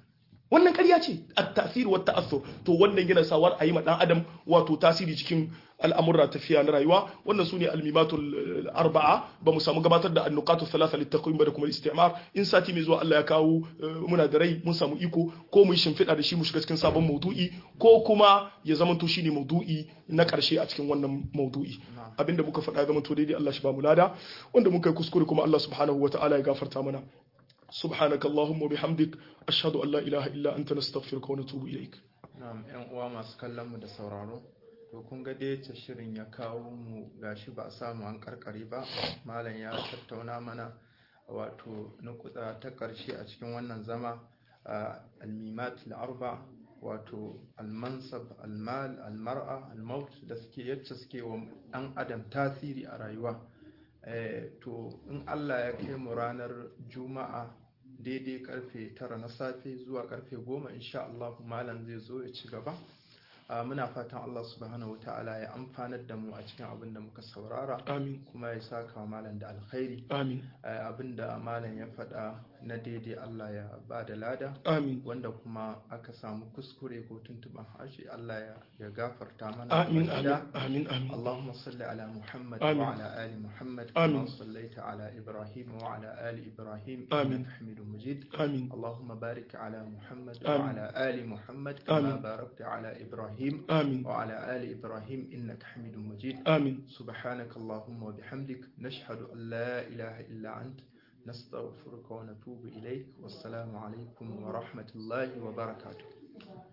wannan ƙarya ce at-ta'thir wa ta'assur to wannan yana sawar a yi ma dan adam wato tasiri cikin al'amurra tafiya na rayuwa wannan su ne almimatul arba'a ba mu samu gabatar da annukatu thalatha littaqwim ba da kuma istimar in sati mai zuwa Allah ya kawo muna da rai mun samu iko ko mu yi shimfiɗa da shi mu shiga cikin sabon maudu'i ko kuma ya zamanto shine maudu'i na ƙarshe a cikin wannan maudu'i abinda muka faɗa zama to daidai Allah shi ba mu lada wanda muka yi kuskure kuma Allah subhanahu wata'ala ya gafarta mana سبحانك اللهم وبحمدك أشهد أن لا إله إلا أنت نستغفرك ونتوب إليك na'am yan uwa masu kallon mu da sauraro to kun ga dai ta shirin ya kawo mu gashi ba a samu an karkare ba malam ya tattauna mana wato nukuda ta karshe a cikin wannan zama almimat al-arba wato almansab almal almar'a almaut da suke yacce suke wa dan adam tasiri a rayuwa to in Allah ya kai mu ranar juma'a daidai karfe tara na safe zuwa karfe goma insha Allah malam zai zo ya ci gaba muna fatan Allah subhanahu wata'ala ya amfanar da mu a cikin abin da muka saurara amin kuma ya saka malam da alkhairi amin abin da malam ya faɗa na daidai Allah ya ba da lada amin wanda kuma aka samu kuskure ko tuntuban harshe Allah ya gafarta mana amin baki amin ɗaya. amin amin اللهم صل على محمد آمين. وعلى آل محمد آمين. كما صليت على إبراهيم وعلى آل إبراهيم آمين. إنك حميد مجيد amin اللهم بارك على محمد آمين. وعلى آل محمد كما آمين. باركت على إبراهيم amin وعلى آل إبراهيم إنك حميد مجيد amin سبحانك اللهم وبحمدك نشهد أن لا إله إلا أنت نستغفرك ونتوب إليك والسلام عليكم ورحمة الله وبركاته